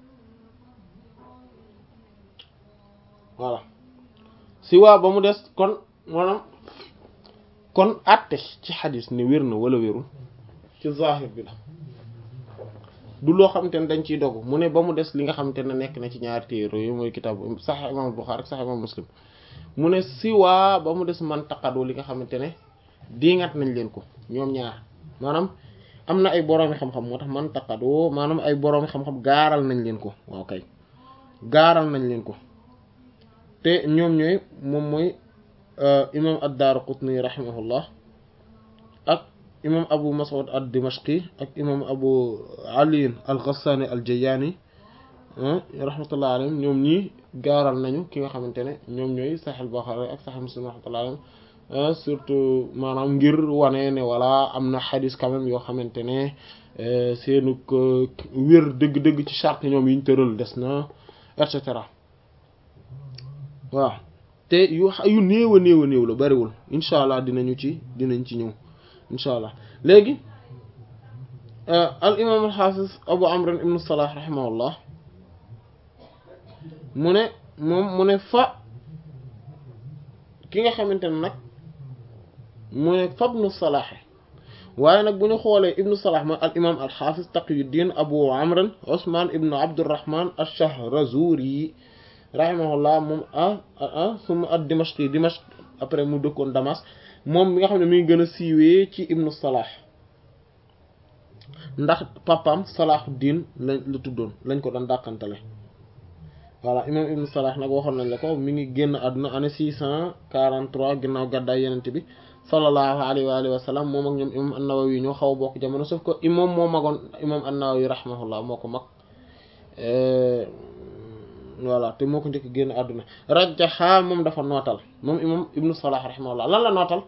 voilà si waa ba mu des kon maanaam kon àtte ci xadis ne wér na wala wérul ci zahir bi la du loo xamante ne dañ ciy dogu mu ne ba mu des li nga xamante ne nekk na ci ñaari téere yooyu mooy kitaabu Sahih imam Bukhari ak Sahih imam Muslim mu ne si waa ba mu des man taqadu li nga xamante ne diingat nañ leen ko ñoom ñaar maanaam am na ay boroomi xam-xam moo tax man taqadu maanaam ay boroomi xam-xam gaaral nañ leen ko waaw kay gaaral nañ leen ko te ñoom ñooy moom mooy imam ad-Daraqutni rahimahullah ak imam Abu Mas'ud ad-Dimashqi ak imam Abu Ali al-Ghassani al-Jayani rahmatullah alayhim ñoom ñii gaaral nañu ki nga xamante ne ñoom ñooy Sahih Bukhari ak Sahih Muslim rahmatullah alayhim surtout maanaam ngir wane ne wala am na xadis quand même yoo xamante ne seenu wér dëgg-dëgg ci charte ñoom yi ñu tëral des na et cetera waaw te yu yu néew a néew a néew la bariwul incha allah dinañu ci dinañ ci ñëw incha allah léegi al imam al xaafis abu amr ibn salah rahimahullah mu ne moom mu ne fa ki nga xamante ne nag mu ne fa ibnu salaaxe waaye nag bu ñu xoolee ibnu salah mooy al imam al xaafis taqiyuddin abu amr usman ibnu abdurrahman ash-shahrazuri rahimahullah moom ah ah suma at Dimashqi Dimashq après mu dëkkoon Damas moom mi nga xam ne mi ngi gën a siiwee ci ibnu Salah ndax papaam Salahuddin la la tuddoon lañ ko doon dàqantale voilà imam ibnu Salah nag waxoon nañ la ko mi ngi génn àdduna année six cent quarante-trois ginnaaw gàddaay yenent bi sallallahu alayhi wa alihi wa sallam moom ak ñoom imam an-Nawawi ñoo xaw a bokk jamono sauf que imam moo magoon imam an-Nawawi rahimahullah moo ko mag voilà te moo ko njëkk génn àdduna rajjaha moom dafa nootal moom imam ibnu Salah rahimahullah lan la nootal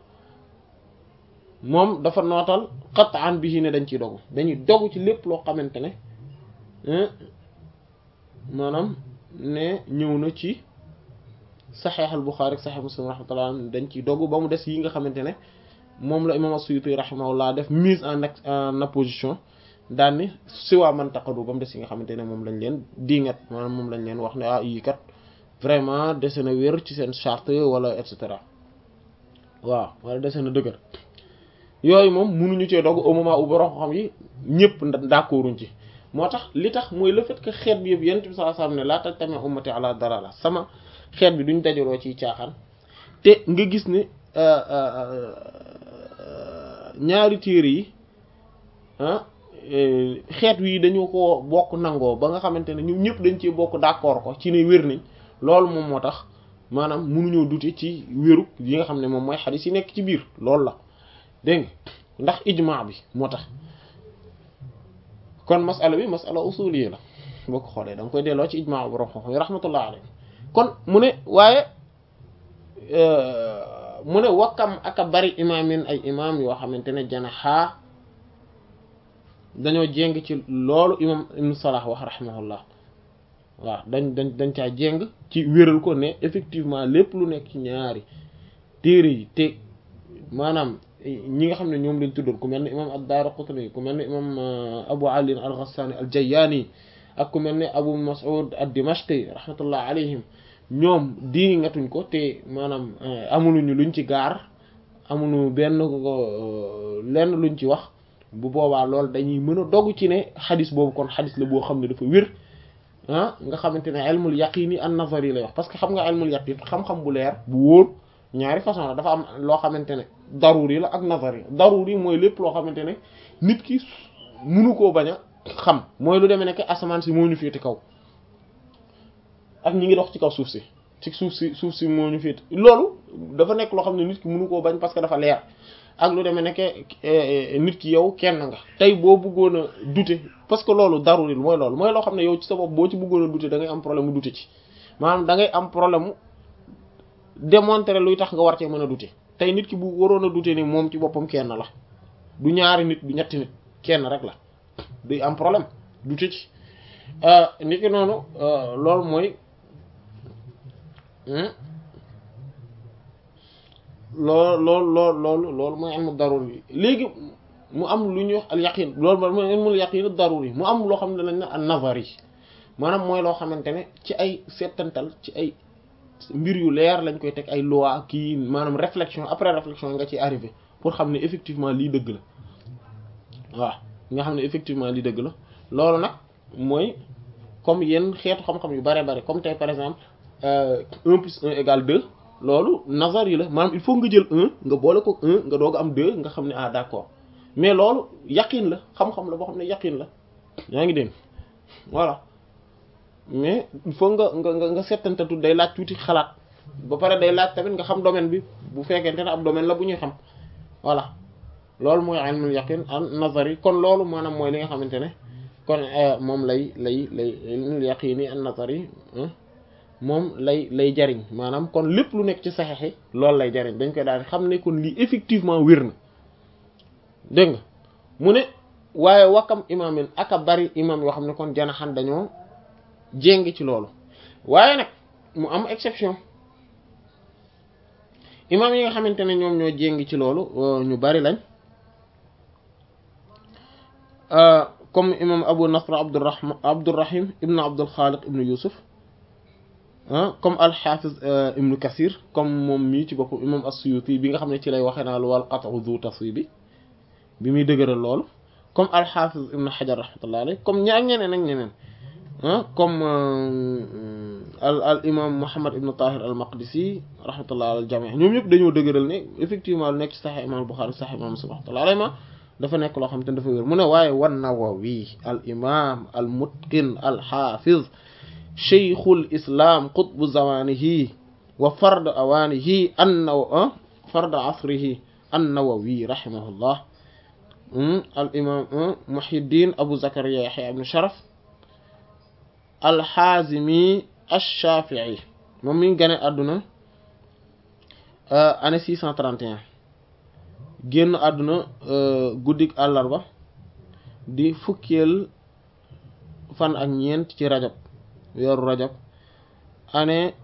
moom dafa nootal qat'an bihi ne dañ ciy dogu dañuy dogu ci lépp loo xamante ne maanaam ne ñëw na ci saxiix al Buxaari ak saxiix Muslim rahmatullah dañ ciy dogu ba mu des yi nga xamante ne moom la imam as-Suyuti rahimahullah def mise en en opposition daan ni si waa man taqadu ba mu des yi nga xamante ne moom lañ leen diingat maanaam moom lañ leen wax ne ah yii kat vraiment dese na wér ci seen charte wala et cetera waaw wala dese na dëgër yooyu moom mënuñu cee dogu au moment où borom xam yi ñëpp d'accorduñ ci moo tax li tax mooy le fait que xeet bi yëpp yonent bi sallallahu alayhi wasallam ne laa tajtami ummati ala dalala sama xeet bi duñ dajaloo ciy caaxaan te nga gis ne ñaari téere yi ah xeet wi dañu ko bokk nangoo ba nga xamante ne ñoom ñëpp dañ cee bokk d'accord ko ci ne wér nañ loolu moom moo tax maanaam mënuñoo dute ci wéru yi nga xam ne moom mooy xadiis yi nekk ci biir loolu la dégg nga ndax ijmaa bi moo tax kon masala bi masala usuliyya la boo ko xoolee da nga koy delloo ci ijmaa borom xam-xam yi rahmatullah alayhi kon mu ne waaye mu ne wakkam aka bari imaamin ay imaam yoo xamante ne janaxaa dañoo jéng ci loolu imam ibnu Salah wax rahimahullah waaw dañ dañ dañ caa jéng ci wéral ko ne effectivement lépp lu nekk ci ñaari téere yi te maanaam ñi nga xam ne ñoom lañ tuddoon ku mel ne imam ad-Daraqutni ku mel ne imam Abu Ali al-Ghassani al-Jayyani ak ku mel ne Abu Mas'ud ad-Dimashqi rahmatullah alayhim ñoom di ngatuñ ko te maanaam amuluñu luñ ci gaar amuñu benn lenn luñ ci wax bu boobaa loolu dañuy mën a dogg ci ne xadis boobu kon xadis la boo xam ne dafa wér ah nga xamante ne ilmul yaqini an nazari lay wax parce que xam nga ilmul yaqin xam-xam bu leer bu wóor ñaari façon la dafa am loo xamante ne daruri la ak nazari daruri mooy lépp loo xamante ne nit ki munu koo bañ a xam mooy lu demee nekk asamaan si moo ñu féete kaw ak ñi ngi dox ci kaw suuf si ci suuf si suuf si moo ñu féete loolu dafa nekk loo xam ne nit ki munu koo bañ parce que dafa leer ak lu demee nekk nit ki yow kenn nga tey boo bëggoon a douter parce que loolu daruri mooy loolu mooy loo xam ne yow ci sa bopp boo ci bëggoon a douter da ngay am problème mu douter ci maanaam da ngay am problème mu démontrer luy tax nga war cee mën a douter tey nit ki bu waroon a douter ni moom ci boppam kenn la du ñaari nit du ñetti nit kenn rek la du am problème douter ci nit ki noonu loolu mooy loolu loolu loolu loolu loolu mooy ilmu daruri léegi mu am lu ñuy wax al yaqin loolu mooy ilmul yaqin daruri mu am loo xam ne lañ ne an nazari maanaam mooy loo xamante ne ci ay settantal ci ay mbir yu leer lañ koy teg ay loi kii maanaam réflexion après réflexion nga ci arrivé pour xam ne effectivement lii dëgg la waaw nga xam ne effectivement lii dëgg la loolu nag mooy comme yenn xeetu xam-xam yu bare bare comme tey par exemple un plus un égale deux loolu nazar yi la maanaam il faut nga jël un nga boole ko un nga doog am deux nga xam ne ah d'accord mais loolu yaqin la xam-xam la boo xam ne yaqin la yaa ngi dégg voilà mais il faut nga nga nga nga settantatu day laaj tuuti xalaat ba pare day laaj tamit nga xam domaine bi bu fekkente ne ab domaine la bu ñuy xam voilà loolu mooy ilmul yaqin an nazar yi kon loolu maanaam mooy li nga xamante ne kon moom lay lay lay ilmul yaqini an nazar yi moom lay lay jariñ maanaam kon lépp lu nekk ci saxeexi loolu lay jariñ dañ koy daal di xam ne kon lii effectivement wér na dégg nga mu ne waaye wakam imaamin aka bari imaam yoo xam ne kon janaxan dañoo jéng ci loolu waaye nag mu am exception imaam yi nga xamante ne ñoom ñoo jéng ci loolu ñu bari lañ comme imam abu nasr abdurrahman abdurrahim ibnu abdul xaaliq ibnu yusuf ah comme alxafiz ibnu kasir comme moom mii ci boppam imam as-suyuti bi nga xam ne ci lay waxee naa lu wal qat'u zu taswibi bi muy dëgëral loolu comme alxafiz ibnu xajar rahmatullah alayh comme ñaar ñeneen ak ñeneen ah comme al al imam Muhammad ibn Tahir al Maqdisi rahmatullah al jami' ñoom ñëpp dañoo dëgëral ne effectivement lu nekk ci Sahih imam Bukhari Sahih imam Muslim rahmatullah alayhi ma dafa nekk loo xam te ne dafa wér mu ne waaye wan Nawawi al imam al mutqin al hafiz shaykhul islam qutbu zamanihi wa fard awanihi an-Nawawi fard asrihi an-Nawawi rahimahullah al imam Muhyiddin Abu Zakariya Yahya ibn Sharaf al-Hazimi ash-Shafi'i moom mi ngi gane àdduna année 631 génn àdduna guddik àllarba di fukkeel fan ak ñeent ci rajab weeru rajab année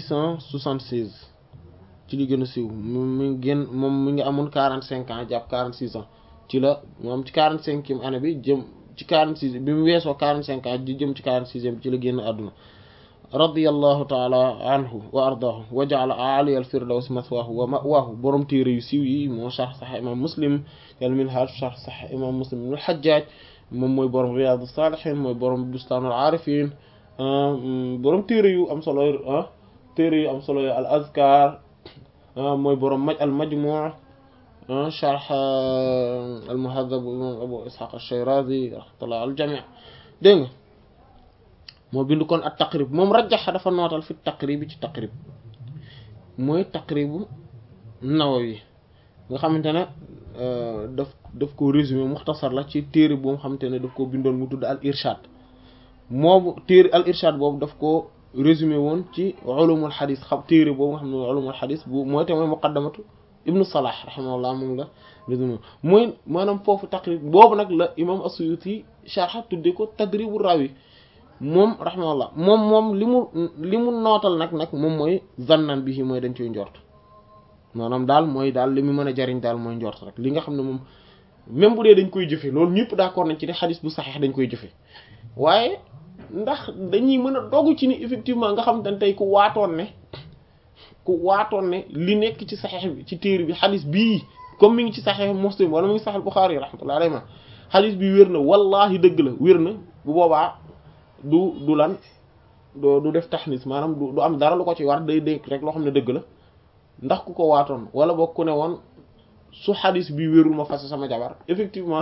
676 ci li gën a siiw mi ngi génn moom mi ngi amoon 45 ans jàpp 46 ans ci la moom ci 45e année bi jëm ci 46 bi mu weesoo 45 ans di jëm ci 46e bi ci la génn àdduna radiyallahu taala anhu wa ardaahu wa ja'ala a'ali al-firdaws mathwaahu wa ma'waahu borom téere yu siiw yi moo sharh Sahih imam Muslim al Minhaj sharh Sahih imam Muslim ibn al-Hajjaj moom mooy borom Riyad as-Salihin mooy borom Bustan al-Arifin borom téere yu am solo téere yu am solo al-Azkar mooy borom maj al-Majmu' sharh al-Muhadhab imam Abu Ishaq ash-Shirazi rahmatullah al-jami' dégg nga moo bind kon at taqrib moom rajaxa dafa nootal fi taqrib ci taqrib mooy taqribu Nawawi nga xamante ne daf daf ko résumé muxtasar la ci téere boo xamante ne daf ko bindoon mu tudd al irshad moobu téere al irshad boobu daf ko résumé woon ci ulumul xadis xam téere boobu nga xam ne ulumul xadis bu mooy te mooy muqaddamatu ibnu salah rahimahullah moom la résumé mooy maanaam foofu taqrib boobu nag la imam as-Suyuti sharha tudde ko tadribu rawi moom rahimahullah moom moom li mu li mu nootal nag nag moom mooy zannan bi mooy dañ koy njort maanaam daal mooy daal li mu mën a jariñ daal mooy njort rek li nga xam ne moom même bu dee dañ koy jëfe loolu ñëpp d'accord nañ ci ne xadis bu saxeex dañ koy jëfe waaye ndax dañuy mën a dogu ci ni effectivement nga xam te ne tey ku waatoon ne ku waatoon ne li nekk ci saxeex bi ci téere bi xadis bii comme mi ngi ci saxeex Muslim wala mi ngi saxeex Bukhari rahmatullahi alayhi ma xadis bi wér na wallahi dëgg la wér na bu boobaa du du lan du du def taxnis maanaam du du am dara lu ko ci war day dénk rek loo xam ne dëgg la ndax ku ko waatoon wala boog ku ne woon su xadis bi wérul ma fase sama jabar effectivement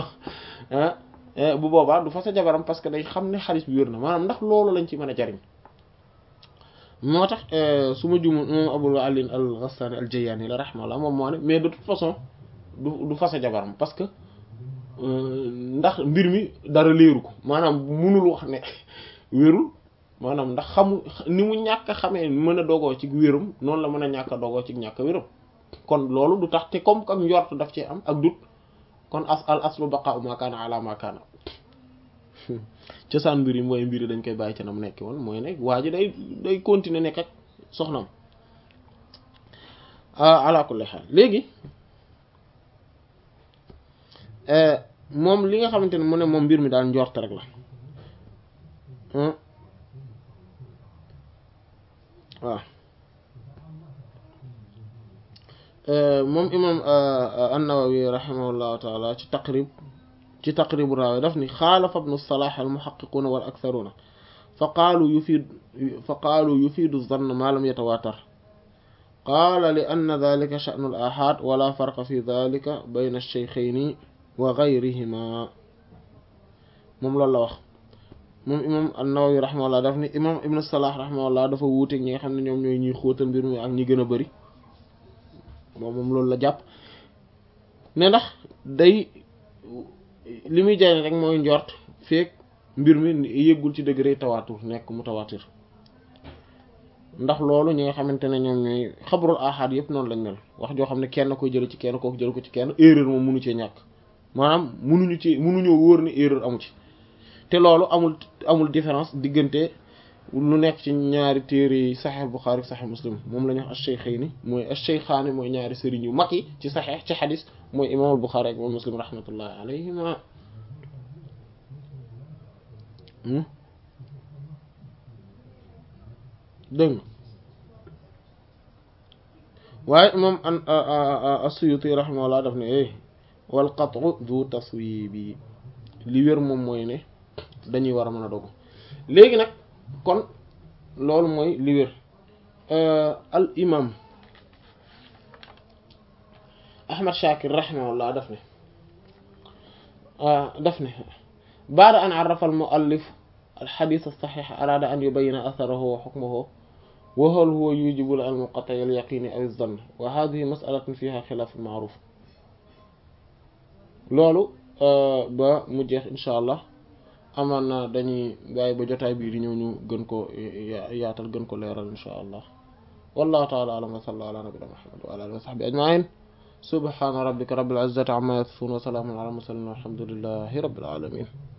bu boobaa du fase jabaram parce que day xam ne xadis bi wér na maanaam ndax loolu lañ ci mën a jariñ moo tax su ma jumu moom Abul Ali al-Ghastani al-Jayani la rahmallah moom moo ne mais de toute façon du du fase jabaram parce que ndax mbir mi dara leeru ko maanaam munul wax ne wérul maanaam ndax xamu ni mu ñàkk a xamee mën a dogoo ci wérum noonu la mën a ñàkk a dogoo ci ñàkk a wérum kon loolu du tax te comme ak njort daf ci am ak dut kon as al aslu baqa'u ma kaana ala ma kaana cosaan mbir yi mooy mbir yi dañ koy bàyyi ci na mu nekk woon mooy ne waa ji day day continuer nekk ak soxnam ala kulli haal léegi moom li nga xamante ne mu ne moom mbir mi daal njort rek la waaw moom imam an-Nawawi rahimahullahu taala ci taqrib ci taqribu raawi daf ni xaalafa ibnu Salah al-muhaqqiquna wal aktharuna fa qaalu yufiid fa qaalu yufiidu zann ma lam yatawaatar qaala li anna dhalika sha'nu al-aahaad wala farqa fi dhalika bayna ash-shaykhayni wa gayrihima moom loolu la wax moom imam an-Nawawi rahimahullah daf ni imam ibnu Salah rahimahullah dafa wuuteeg ñi nga xam ne ñoom ñooy ñuy xóotal mbir mi ak ñi gën a bëri moom moom loolu la jàpp ne ndax day li muy jariñ rek mooy njort feek mbir mi yëggul ci degré tawaatur nekk mu tawaatir ndax loolu ñi nga xamante ne ñoom ñooy xabrul ahad yëpp noonu lañ mel wax joo xam ne kenn koy jël ci kenn kooku jël ko ci kenn erreur moom mënu cee ñàkk maanaam mënuñu ci mënuñoo wóor ni erreur amu ci te loolu amul amul différence diggante lu nekk ci ñaari téere yi saxeex Buxaari saxeex Muslim moom la ñu wax ash-shaykhayni mooy ash-shaykhaani mooy ñaari sëriñ yu mag yi ci saxeex ci xadis mooy imaamul Buxaari ak imaam Muslim rahmatullahi alayhima dégg nga waaye moom an as-Suyuti rahimahullah daf ne eh wal qat'u du taswibi li wér moom mooy ne dañuy war a mën a dogu léegi nag kon loolu mooy li wér al imam ahmad shakir rahimahullah daf ne daf ne baada an arafa al muallif al xadis alsaxix araada an yubayina atharahu wa xukmahu wa hal huwa yujibu al muqatay al yaqini aw zann wa hadihi masalatun fiha xilaaf maaruf loolu ba mu jeex insha allah amaan na dañuy bàyyi ba jotaay bii di ñëw ñu gën ko yaatal gën ko leeral insha allah wallahu taala alam wa sallallahu ala nabina muhammad wa ala alihi wa sahbi ajmain subhana rabbika rabbil izzati amma yasifun wa salamun ala mursalin walhamdulillahi rabbil alamin